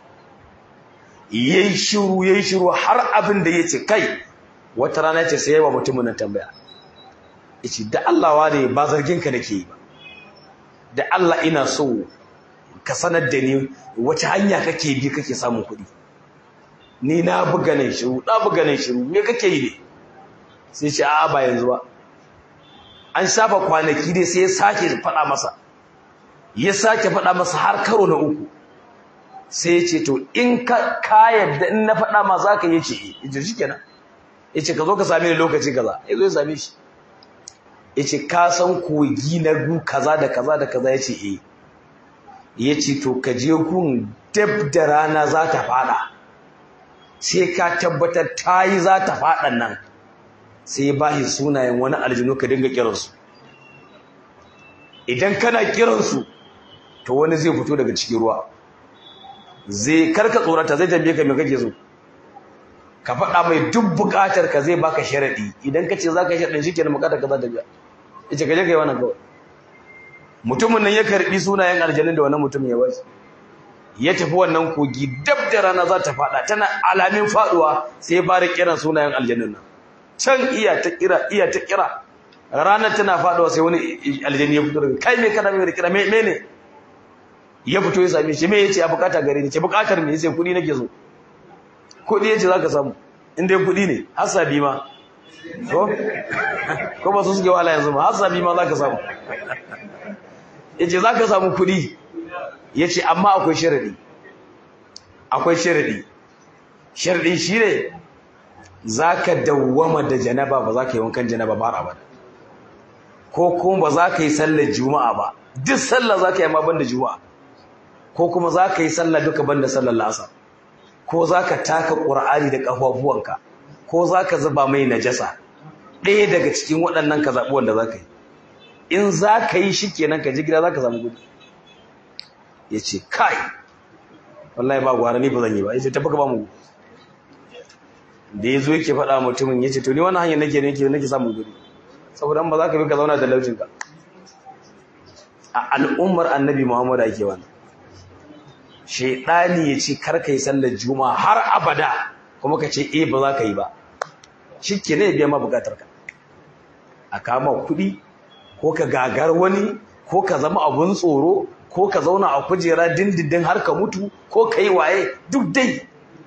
yayi shiru yayi shiru har abin da yace kai wata rana yace sai yawa mutumin nan tambaya yace da Allah wane ba zargin ka nake yi ba da Allah ina so ka sanar da ni wace hanya kake bi kake samun kuɗi ni na buga nan shiru na buga nan shiru me kake yi ne sai ce a'a ba yanzu ba an shafa kwanaki dai sai ya sake faɗa masa ya sake faɗa masa har karo na uku sai ya ce to in ka ka yadda in na faɗa ma za ka yi ce ya ce shikenan ya ce ka zo ka same ni lokaci kaza ya zo ya same shi ya ce ka san kogi na gu kaza da kaza da kaza ya ce eh ya ce to ka je gun dab da rana za ta faɗa sai ka tabbatar ta yi za ta faɗan nan sai ya bashi sunayen wani aljinu ka dinga kiransu idan kana kiransu to wani zai fito daga cikin ruwa zai karka tsorata zai tambaye ka me kake so ka faɗa mai duk buƙatar ka zai baka sharadi idan ka ce zaka yi sharadin shikenan buƙatar ka za ta biya yace ka je kai wannan kawai mutumin nan ya karbi sunayen aljanun da wannan mutum ya bashi ya tafi wannan kogi dab da rana za ta faɗa tana alamin faɗuwa sai ya fara kiran sunayen aljanun nan can iya ta kira iya ta kira ranar tana faduwa sai wani aljani ya fito daga kai me kana me kira me ne ya fito ya same shi me yace a bukata gare ni ce bukatar me yace kudi nake so kudi yace zaka samu in dai kudi ne hasabi ma ko ko ba su suke wala yanzu ma hasabi ma zaka samu yace zaka samu kudi yace amma akwai sharadi akwai sharadi sharadin shi ne zaka dawwama da janaba ba zaka yi wankan janaba ba har abada ko kuma ba za ka yi sallar juma'a ba duk sallah za ka yi ma banda juma'a ko kuma za ka yi sallah duka banda sallar lasa ko za ka taka ƙur'ani da ƙafafuwanka ko za ka zuba mai najasa ɗaya daga cikin waɗannan ka zaɓi wanda za ka yi in za ka yi shi kenan ka ji gida za ka samu gudu ya ce kai wallahi ba gwara ni ba zan yi ba ya ce tafi ka ba mu da ya zo yake faɗa mutumin ya ce to ni wani hanyar nake nake nake samun gudu saboda ba za ka bi ka zauna da laucinka a al'ummar annabi muhammadu ake wani shaidani ya ce karka yi sallar juma'a har abada kuma ka ce eh ba za ka yi ba shi ke ne biya ma bukatar ka a kama kuɗi ko ka gagar wani ko ka zama abun tsoro ko ka zauna a kujera dindindin har ka mutu ko ka yi waye duk dai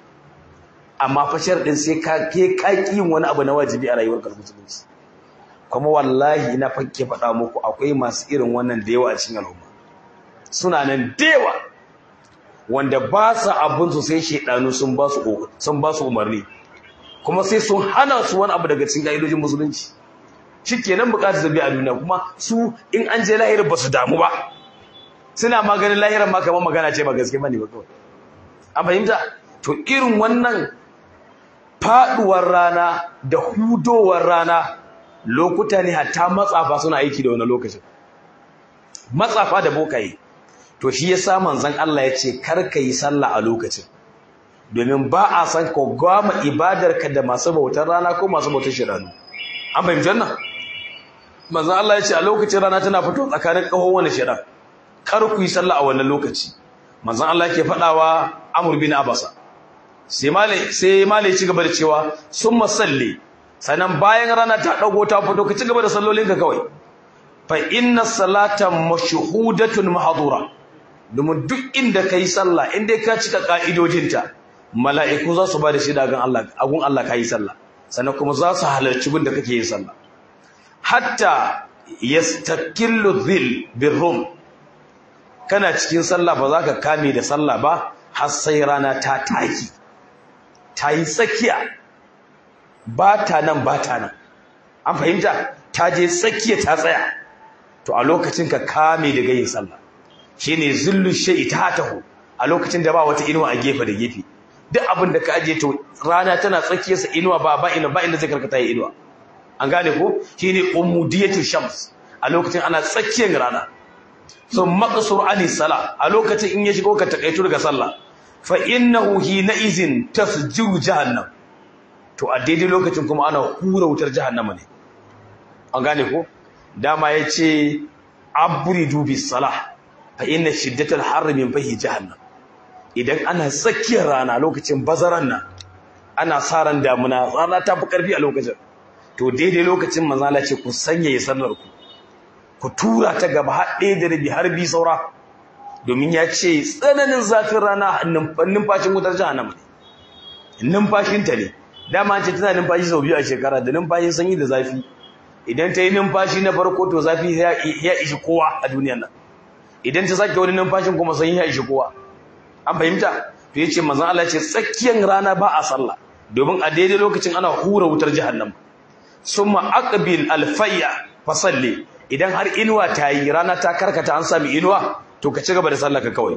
amma fashar ɗin sai ka ke yin wani abu na wajibi a rayuwar musulunci kuma wallahi ina fakke faɗa muku akwai masu irin wannan da yawa a cikin al'umma suna nan da yawa wanda ba sa abin su sai shedanu sun ba su sun ba su umarni kuma sai sun hana su wani abu daga cikin ka'idojin musulunci shikenan bukatar zabi a duniya kuma su in an je lahirar ba su damu ba suna maganin lahirar ma kamar magana ce ba gaske bane ba kawai an fahimta to irin wannan faduwar rana da hudowar rana lokuta ne hatta matsafa suna aiki da wani lokacin matsafa da bokaye to shi yasa manzon Allah ya ce kar ka yi sallah a lokacin domin ba a san ka gwama ibadarka da masu bautar rana ko masu bautar shiranu an fahimci wannan manzon Allah ya ce a lokacin rana tana fito tsakanin kahon wani shiran kar ku yi sallah a wannan lokaci manzon Allah yake faɗawa Amr bin Abasa sai malai sai malai ci gaba da cewa summa salli sannan bayan rana ta dago ta fito ka ci gaba da sallolinka kawai fa inna salata mashhudatun mahdura domin duk inda kai sallah inda ka cika ka'idojinta mala'iku za su ba da shida ga Allah agun Allah kai sallah sannan kuma za su halarci gun da kake yin sallah hatta yastakillu dhil birrum kana cikin sallah ba za ka kame da sallah ba har sai rana ta taki ta yi tsakiya ba ta nan ba ta nan an fahimta ta je tsakiya ta tsaya to a lokacin ka kame daga yin sallah shine zillu shay'i tahu a lokacin da ba wata inuwa a gefe da gefe duk abin da ka aje to rana tana tsakiyar sa inuwa ba ba ina ba inda zai karkata yi inuwa an gane ko shine umudiyatu shams a lokacin ana tsakiyar rana so maqsur ani sala a lokacin in ya shigo ka takaitu daga sallah fa innahu hina izin tasjiru jahannam to a daidai lokacin kuma ana hura wutar jahannama ne an gane ko dama yace abridu bis salah fa inna shiddatal harri min fahi jahannam idan ana tsakiyar rana lokacin bazaran nan ana sa ran damuna rana ta fi karfi a lokacin to daidai lokacin manzo Allah ce ku sanya sallar ku ku tura ta gaba har ɗaya da rabi har bi saura domin ya ce tsananin zafin rana numfashin wutar jahannama ne numfashinta ne dama ce tana numfashi sau biyu a shekara da numfashin sanyi da zafi idan ta yi numfashi na farko to zafi ya ishi kowa a duniyan nan idan ta sake wani numfashin kuma sanyi ya ishi kowa an fahimta to ya ce mazan Allah ce tsakiyar rana ba a sallah domin a daidai lokacin ana hura wutar jahannama summa aqbil alfayya fasalli idan har inuwa ta yi rana ta karkata an sami inuwa to ka ci gaba da sallaka kawai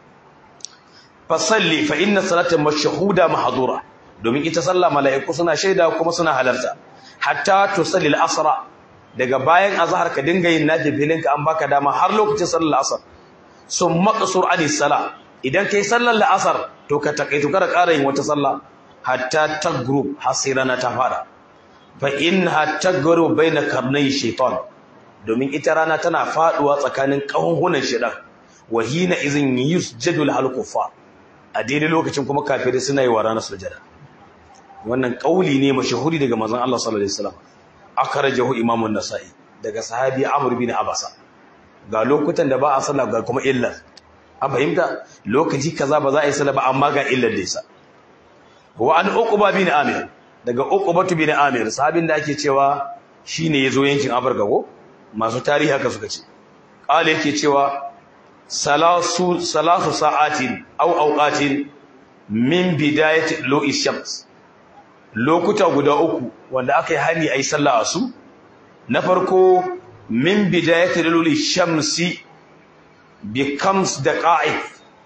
fasalli fa inna salatan mashhuda mahdura domin ita sallah mala'iku suna shaida kuma suna halarta hatta tusalli al-asra daga bayan azhar ka dinga yin nafilin ka an baka dama har lokacin sallar asr summa qasur ani sala idan kai sallar al-asr to ka takaitu kada ƙara yin wata sallah hatta tagrub hasirana ta fara fa inna tagru baina karnai shaytan domin ita rana tana faduwa tsakanin kahunhunan shedan wahina izin yusjadu lahal kuffar a daidai lokacin kuma kafirai suna yi wa rana sujada wannan kauli ne mashahuri daga manzon Allah sallallahu alaihi wasallam akhrajahu imam an-nasa'i daga sahabi amr bin abasa ga lokutan da ba a sallah ga kuma illar an fahimta lokaci kaza ba za a yi sallah ba amma ga illar da yasa wa an uqba bin amir daga uqbatu bin amir sahabin da ake cewa shine yazo yankin afirka ko masu tarihi haka suka ce qala yake cewa salasu salasu sa'atin aw awqatin min bidayati lu'i shams lokuta guda uku wanda aka yi hani ayi sallah a su na farko min bidayati lu'i shamsi bi kams daqa'iq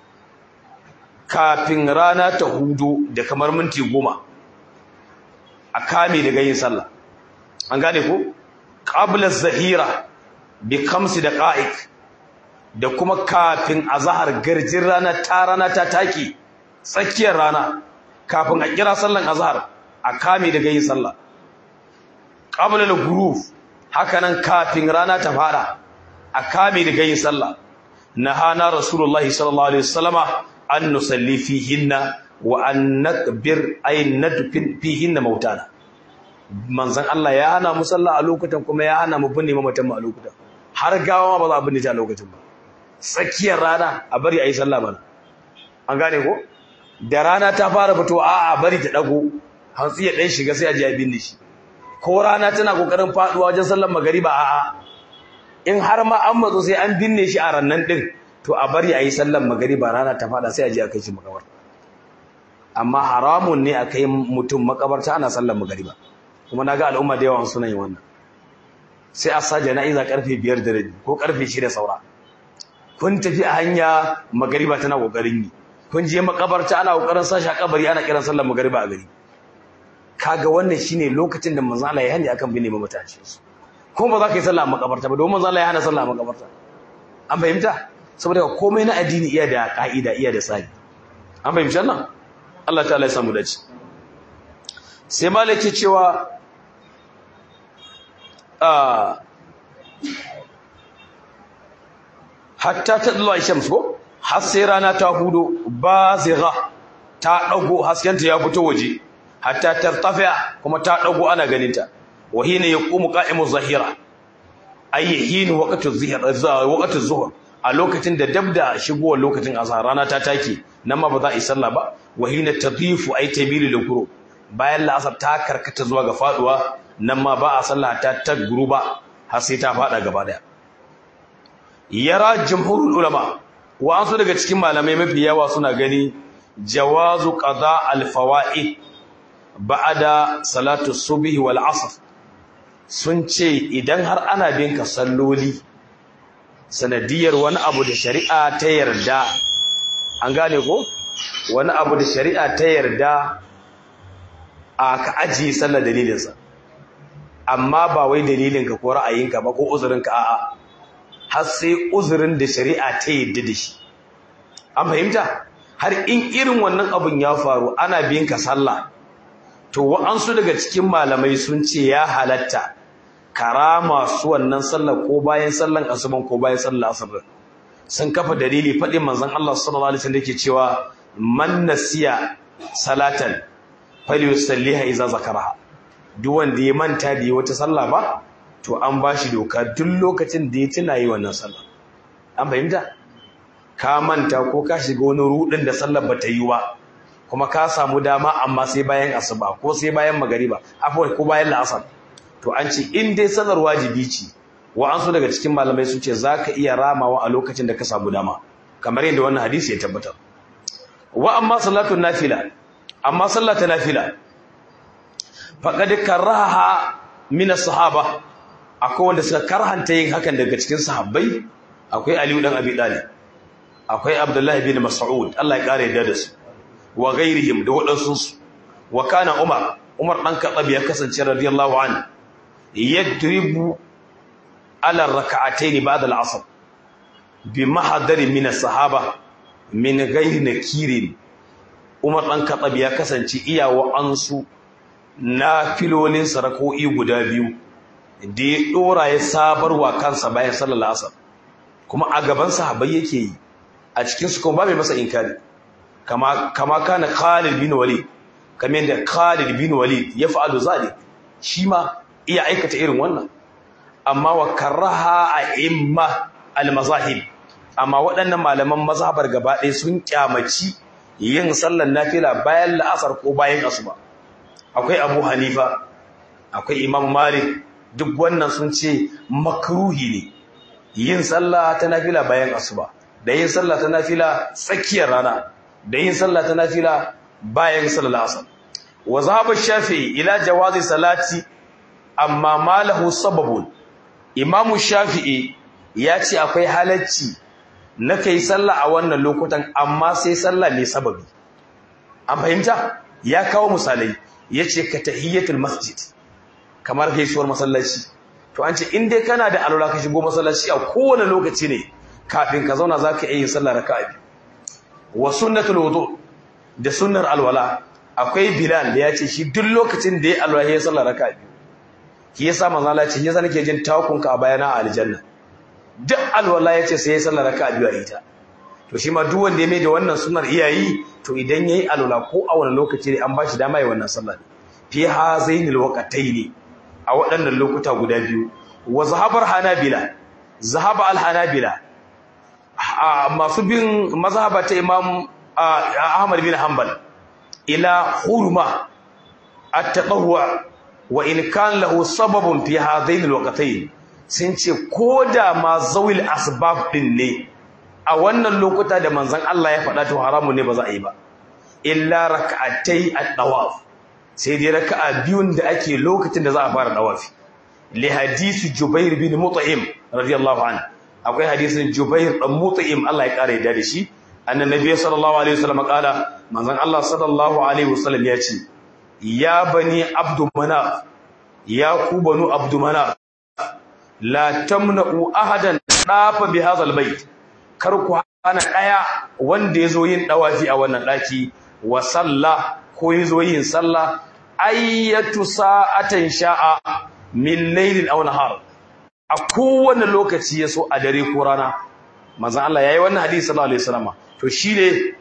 kafin rana ta hudu da kamar minti goma a kame daga yin sallah an gane ko qabla zahira bi kams daqa'iq da kuma kafin azhar garjin rana ta rana ta taki tsakiyar rana kafin a kira sallan azhar a kame daga yin sallah qabla al-ghurub hakanan kafin rana ta fara a kame daga yin sallah nahana rasulullahi sallallahu alaihi wasallama an nusalli fihinna wa an nakbir ay nadfin fihinna mautana manzon Allah ya hana mu sallah a lokutan kuma ya hana mu binne mamatan mu a lokutan har gawa ba za a binne ta a lokacin ba tsakiyar rana a bari ayi sallah mana an gane ko da rana ta fara fitowa a a bari ta dago hantsi ya dan shiga sai a ji a binne shi ko rana tana kokarin faduwa wajen sallar magariba a a in har ma an matso sai an binne shi a rannan din to a bari ayi sallar magariba rana ta fada sai a je a kai shi makabarta amma haramun ne a kai mutum makabarta ana sallar magariba kuma naga al'umma da yawan suna yin wannan sai a sa jana'iza karfe 5 da rabi ko karfe 6 saura kun tafi a hanya magariba tana kokarin yi kun je makabarta ana kokarin sashi a kabari ana kiran sallar magariba a gari kaga wannan shine lokacin da manzo Allah ya hani akan binne mamataci su kuma ba za ka yi sallah a makabarta ba domin manzo Allah ya hana sallah a makabarta an fahimta saboda komai na addini iya da ka'ida iya da tsari an fahimci wannan Allah ta'ala ya samu dace sai malaki cewa a hatta tadlu aishams ko har sai rana ta hudo bazigha ta dago haskenta ya fito waje hatta tartafi'a kuma ta dago ana ganinta wa hina yaqumu qa'imu zahira ayyin waqtu zuhr waqtu zuhr a lokacin da dabda shigowar lokacin azhar rana ta take nan ma ba za a yi sallah ba wa hina tadifu ay tabilu lukuru bayan la'asar ta karkata zuwa ga faduwa nan ma ba a sallah ta ta guruba har sai ta fada gaba daya yara jumhurul ulama wa an so daga cikin malamai mafi yawa suna gani jawazu qada al fawaid ba'da salatu subhi wal asr sun ce idan har ana bin ka salloli sanadiyar wani abu da shari'a ta yarda an gane ko wani abu da shari'a ta yarda a ka ajiye sallar dalilinsa amma ba wai dalilinka ko ra'ayinka ba ko uzurinka a'a har sai uzurin da shari'a ta yarda da shi an fahimta har in irin wannan abun ya faru ana bin ka sallah to wa'ansu daga cikin malamai sun ce ya halatta karama su wannan sallar ko bayan sallan asuban ko bayan sallar asr sun kafa dalili faɗin manzon Allah sallallahu alaihi wasallam yake cewa man nasiya salatan falyusalliha idza zakaraha duk wanda ya manta da wata sallah ba to an bashi doka duk lokacin da ya tuna yi wannan sallah an fahimta ka manta ko ka shiga wani rudin da sallar bata yi ba kuma ka samu dama amma sai bayan asuba ko sai bayan magariba afwan ko bayan la'asar to an ce in dai sallar wajibi ce wa an so daga cikin malamai sun ce zaka iya ramawa a lokacin da ka samu dama kamar yadda wannan hadisi ya tabbatar wa amma salatu nafila amma sallata nafila faqad karaha min as-sahaba akwai wanda suka karhanta yin hakan daga cikin sahabbai akwai Ali dan Abi Talib akwai Abdullah bin Mas'ud Allah ya kare da su wa ghairihim da wadansu su wa kana Umar Umar dan Khattab ya kasance radiyallahu anhu yadribu ala rak'atayn ba'da al-'asr bi mahdari min as-sahaba min ghairi nakirin Umar dan Khattab ya kasance iyawa ansu na filolin sarako'i guda biyu da ya dora ya sabarwa kansa bayan sallar asar kuma a gaban sahabbai yake yi a cikin su kuma ba mai masa inkari kama kama kana Khalid bin Walid kamar yadda Khalid bin Walid ya fa'alu zalik shi ma iya aikata irin wannan amma wa karaha a imma al-mazahib amma waɗannan malaman mazhabar gaba ɗaya sun kyamaci yin sallar nafila bayan la'asar ko bayan asuba akwai Abu Hanifa akwai Imam Malik duk wannan sun ce makruhi ne yin sallah ta nafila bayan asuba da yin sallah ta nafila tsakiyar rana da yin sallah ta nafila bayan sallar asar wa zahaba shafi'i ila jawazi salati amma malahu sababun imamu shafi'i ya ce akwai halacci na kai sallah a wannan lokutan amma sai sallah mai sababi an fahimta ya kawo misalai ya ce ka tahiyyatul masjid kamar gaisuwar masallaci to an ce in dai kana da alwala ka shigo masallaci a kowane lokaci ne kafin ka zauna zaka iya yin sallah raka'a biyu wa sunnatul wudu da sunnar alwala akwai bilal da ya ce shi duk lokacin da ya alwala ya sallah raka'a biyu shi yasa manzo Allah ya ce yasa nake jin takunka a bayana a aljanna duk alwala ya ce sai ya sallah raka'a biyu a ita to shi ma duk wanda ya mai da wannan sunnar iyayi to idan yayi alwala ko a wani lokaci ne an bashi dama ya wannan sallah fi hazainil waqtaini a waɗannan lokuta guda biyu wa zahabar hanabila zahaba al-hanabila masu bin mazhaba ta imam ahmad bin hanbal ila hurma at-taqawwa wa in kan lahu sababun fi hadain al-waqtayn sun ce koda ma zawil asbab din ne a wannan lokuta da manzon Allah ya faɗa to haramun ne ba za a yi ba illa rak'atay at-tawaf sai dai raka'a biyun da ake lokacin da za a fara dawafi li hadisi Jubair bin Mut'im radiyallahu anhu akwai hadisin Jubair dan Mut'im Allah ya kare da shi annabi sallallahu alaihi wasallam kala manzon Allah sallallahu alaihi wasallam ya ce ya bani abdu manaf ya ku banu abdu manaf la tamna'u ahadan dafa bi hadha albayt kar ku hana daya wanda yazo yin dawafi a wannan daki wa salla ko yazo yin sallah ayyatu sa'atan sha'a min laylin aw nahar a kowane lokaci yaso a dare ko rana manzon Allah yayi wannan hadisi sallallahu alaihi wasallam to shine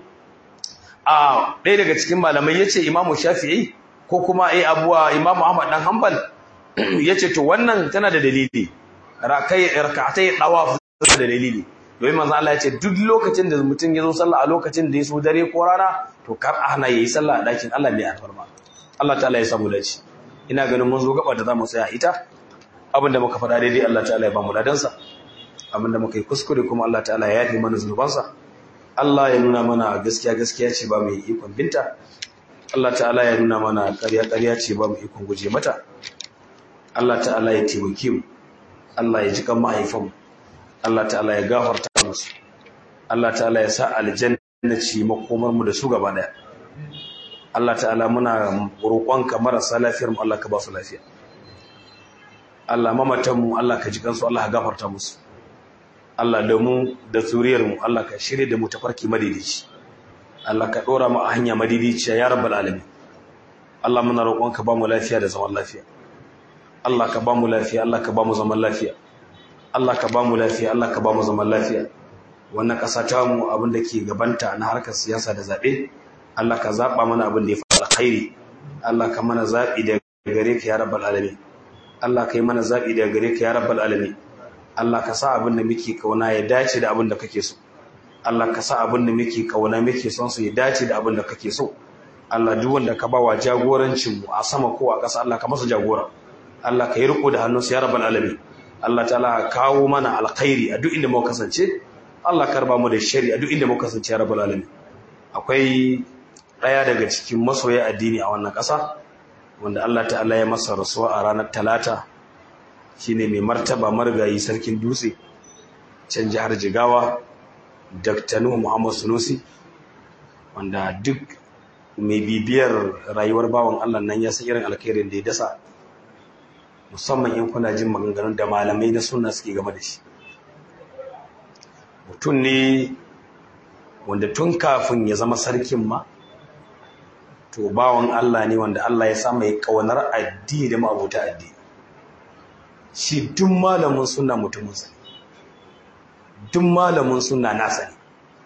a ɗaya daga cikin malamai yace Imam Shafi'i ko kuma ai abuwa Imam Ahmad dan Hanbal yace to wannan tana da dalili rakai rak'atai dawaf da dalili domin manzon Allah yace duk lokacin da mutum yazo sallah a lokacin da yaso dare ko rana to kar a hana yayi sallah a dakin Allah mai alfarma Allah ta'ala ya samu dace ina ganin mun zo gaba da zamu tsaya ita abinda muka faɗa daidai Allah ta'ala ya ba mu ladansa abinda muka yi kuskure kuma Allah ta'ala ya yafe mana zunubansa Allah ya nuna mana gaskiya gaskiya ce ba mu ikon binta Allah ta'ala ya nuna mana ƙarya ƙarya ce ba mu ikon guje mata Allah ta'ala ya taimake mu Allah ya ji kan mahaifan Allah ta'ala ya gafarta musu Allah ta'ala ya sa aljanna ci makomar mu da su gaba daya Allah ta'ala muna roƙonka marasa lafiyar mu Allah ka ba su lafiya Allah mamatan mu Allah ka ji kansu Allah ka gafarta musu Allah da mu da zuriyar mu Allah ka shirye da mu tafarki madidici Allah ka dora mu a hanya madidici ya rabbal alamin Allah muna roƙonka ba mu lafiya da zaman lafiya Allah ka ba mu lafiya Allah ka ba mu zaman lafiya Allah ka ba mu lafiya Allah ka ba mu zaman lafiya wannan ƙasa ta mu abin da ke gabanta na harkar siyasa da zaɓe Allah ka zaɓa mana abin da ya fi alkhairi Allah ka mana zaɓi da gare ka ya rabbal alamin Allah ka yi mana zaɓi da gare ka ya rabbal alamin Allah ka sa abin da muke kauna ya dace da abin da kake so Allah ka sa abin da muke kauna muke son su ya dace da abin da kake so Allah duk wanda ka bawa jagorancin mu a sama ko a ƙasa Allah ka masa jagora Allah ka yi riko da hannunsa ya rabbal alamin Allah ta'ala kawo mana alkhairi a duk inda muka kasance Allah karba mu da shari a duk inda muka kasance ya rabbal alamin akwai ɗaya daga cikin masoya addini a wannan ƙasa wanda Allah ta'ala ya masa rasuwa a ranar talata shine mai martaba marigayi sarkin dutse can jihar jigawa dr nuhu muhammad sunusi wanda duk mai bibiyar rayuwar bawan Allah nan ya san irin alkhairin da ya dasa musamman in kuna jin maganganun da malamai na sunna suke game da shi mutum ne wanda tun kafin ya zama sarkin ma to bawan Allah ne wanda Allah ya sa mai kaunar addini da ma'abuta addini shi duk malamin sunna mutumin sa duk malamin sunna nasa ne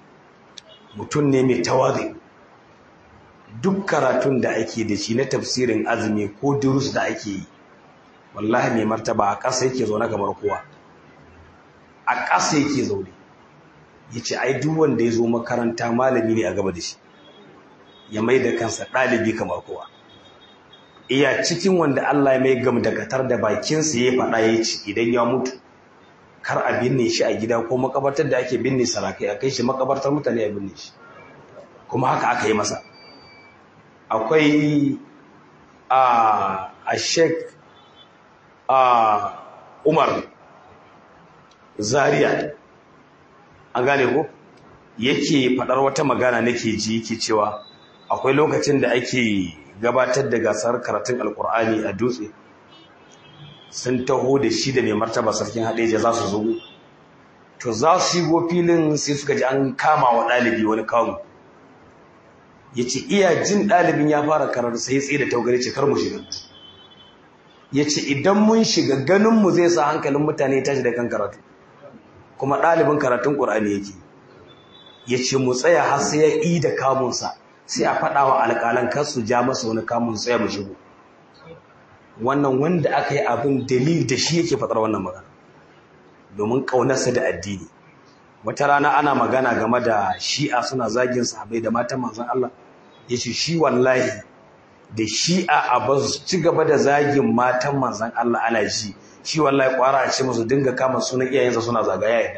mutum ne mai tawazi duk karatun da ake da shi na tafsirin azumi ko durus da ake yi wallahi mai martaba a ƙasa yake zaune kamar kowa a ƙasa yake zaune ya ce ai duk wanda ya zo makaranta malami ne a gaba da shi ya mai da kansa ɗalibi kamar kowa iya cikin wanda Allah ya mai gam da katar da bakinsa ya faɗa ya ci idan ya mutu kar a binne shi a gida ko makabartar da ake binne sarakai a kai shi makabartar mutane a binne shi kuma haka aka yi masa akwai a a sheik a umar zaria an gane ko yake faɗar wata magana nake ji yake cewa akwai lokacin da ake gabatar da gasar karatun alkur'ani a dutse sun taho da shi da mai martaba sarkin haɗeja za su zo to za su yi filin sai suka ji an kama wa ɗalibi wani kawo ya ce iya jin ɗalibin ya fara karar sai tsaye da taugari ce kar mu shiga ya ce idan mun shiga ganinmu zai sa hankalin mutane tashi da kan karatu kuma ɗalibin karatun ƙur'ani yake ya ce mu tsaya har sai ya yi da kamunsa sai a faɗa wa alƙalan kar su ja masa wani kamun tsaya mu shigo wannan wanda aka yi abin dalil da shi yake faɗar wannan magana domin ƙaunarsa da addini wata rana ana magana game da shi'a suna zagin sahabai da matan manzon Allah ya ce shi wallahi da shi'a a ba su ci gaba da zagin matan manzon Allah ana ji shi wallahi kwara a ce musu dinga kama sunan iyayensa suna zagaya yadda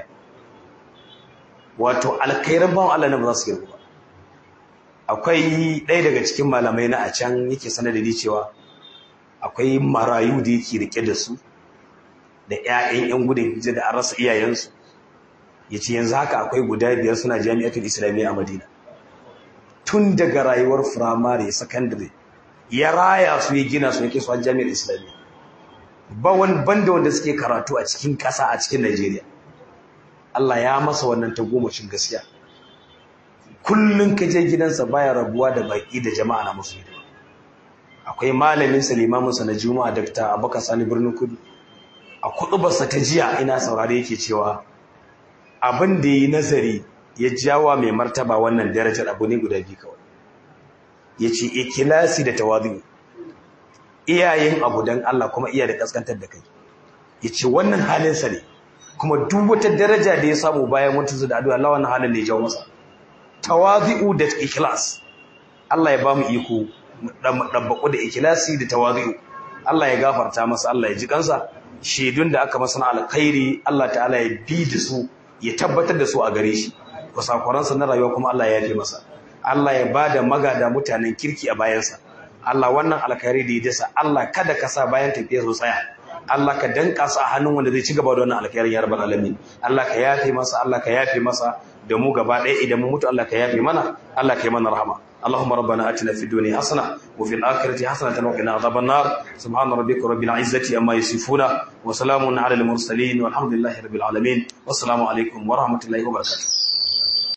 wato alkhairan bawan Allah ne ba za su girgu ba akwai ɗaya daga cikin malamai na a can yake sanar da ni cewa akwai marayu da yake rike da su da 'ya'yan 'yan gudun hijira da an rasa iyayensu ya ce yanzu haka akwai guda biyar suna jami'atul islamiyya a madina tun daga rayuwar firamare sakandare ya raya su ya gina su yake su a jami'ar islamiyya ba wani banda wanda suke karatu a cikin ƙasa a cikin najeriya allah ya masa wannan tagomashin gaskiya kullum ka je gidansa baya rabuwa da baƙi da jama'a na musu hidima akwai malamin sa limaminsa na juma'a dakta abubakar sani birnin kudu a kuɗubarsa ta jiya ina saurare yake cewa abin da yi nazari ya jawa mai martaba wannan darajar abu ne guda biyu kawai ya ce ikilasi da tawazu iyayen abu don Allah kuma iya da kaskantar da kai ya ce wannan halinsa ne kuma duk wata daraja da ya samu bayan mutunsu da addu'a Allah wannan halin ne ya jawo masa tawazu da ikilas Allah ya ba mu iko ɗabbaƙo da ikilasi da tawazu Allah ya gafarta masa Allah ya ji kansa shaidun da aka masa na alkhairi Allah ta'ala ya bi da su ya tabbatar da su a gare shi kusakwaransa na rayuwa kuma Allah ya yafe masa Allah ya bada magada mutanen kirki a bayansa Allah wannan alkhairi da ya dasa Allah kada ka sa bayan tafiya su tsaya Allah ka danka su a hannun wanda zai ci gaba da wannan alkhairi ya rabbal alamin Allah ka yafe masa Allah ka yafe masa da mu gaba ɗaya idan mu mutu Allah ka yafe mana Allah ka yi mana rahama اللهم ربنا اتنا في الدنيا حسنه وفي الاخره حسنه وقنا عذاب النار سبحان ربك رب العزه عما يصفون وسلام على المرسلين والحمد لله رب العالمين والسلام عليكم ورحمه الله وبركاته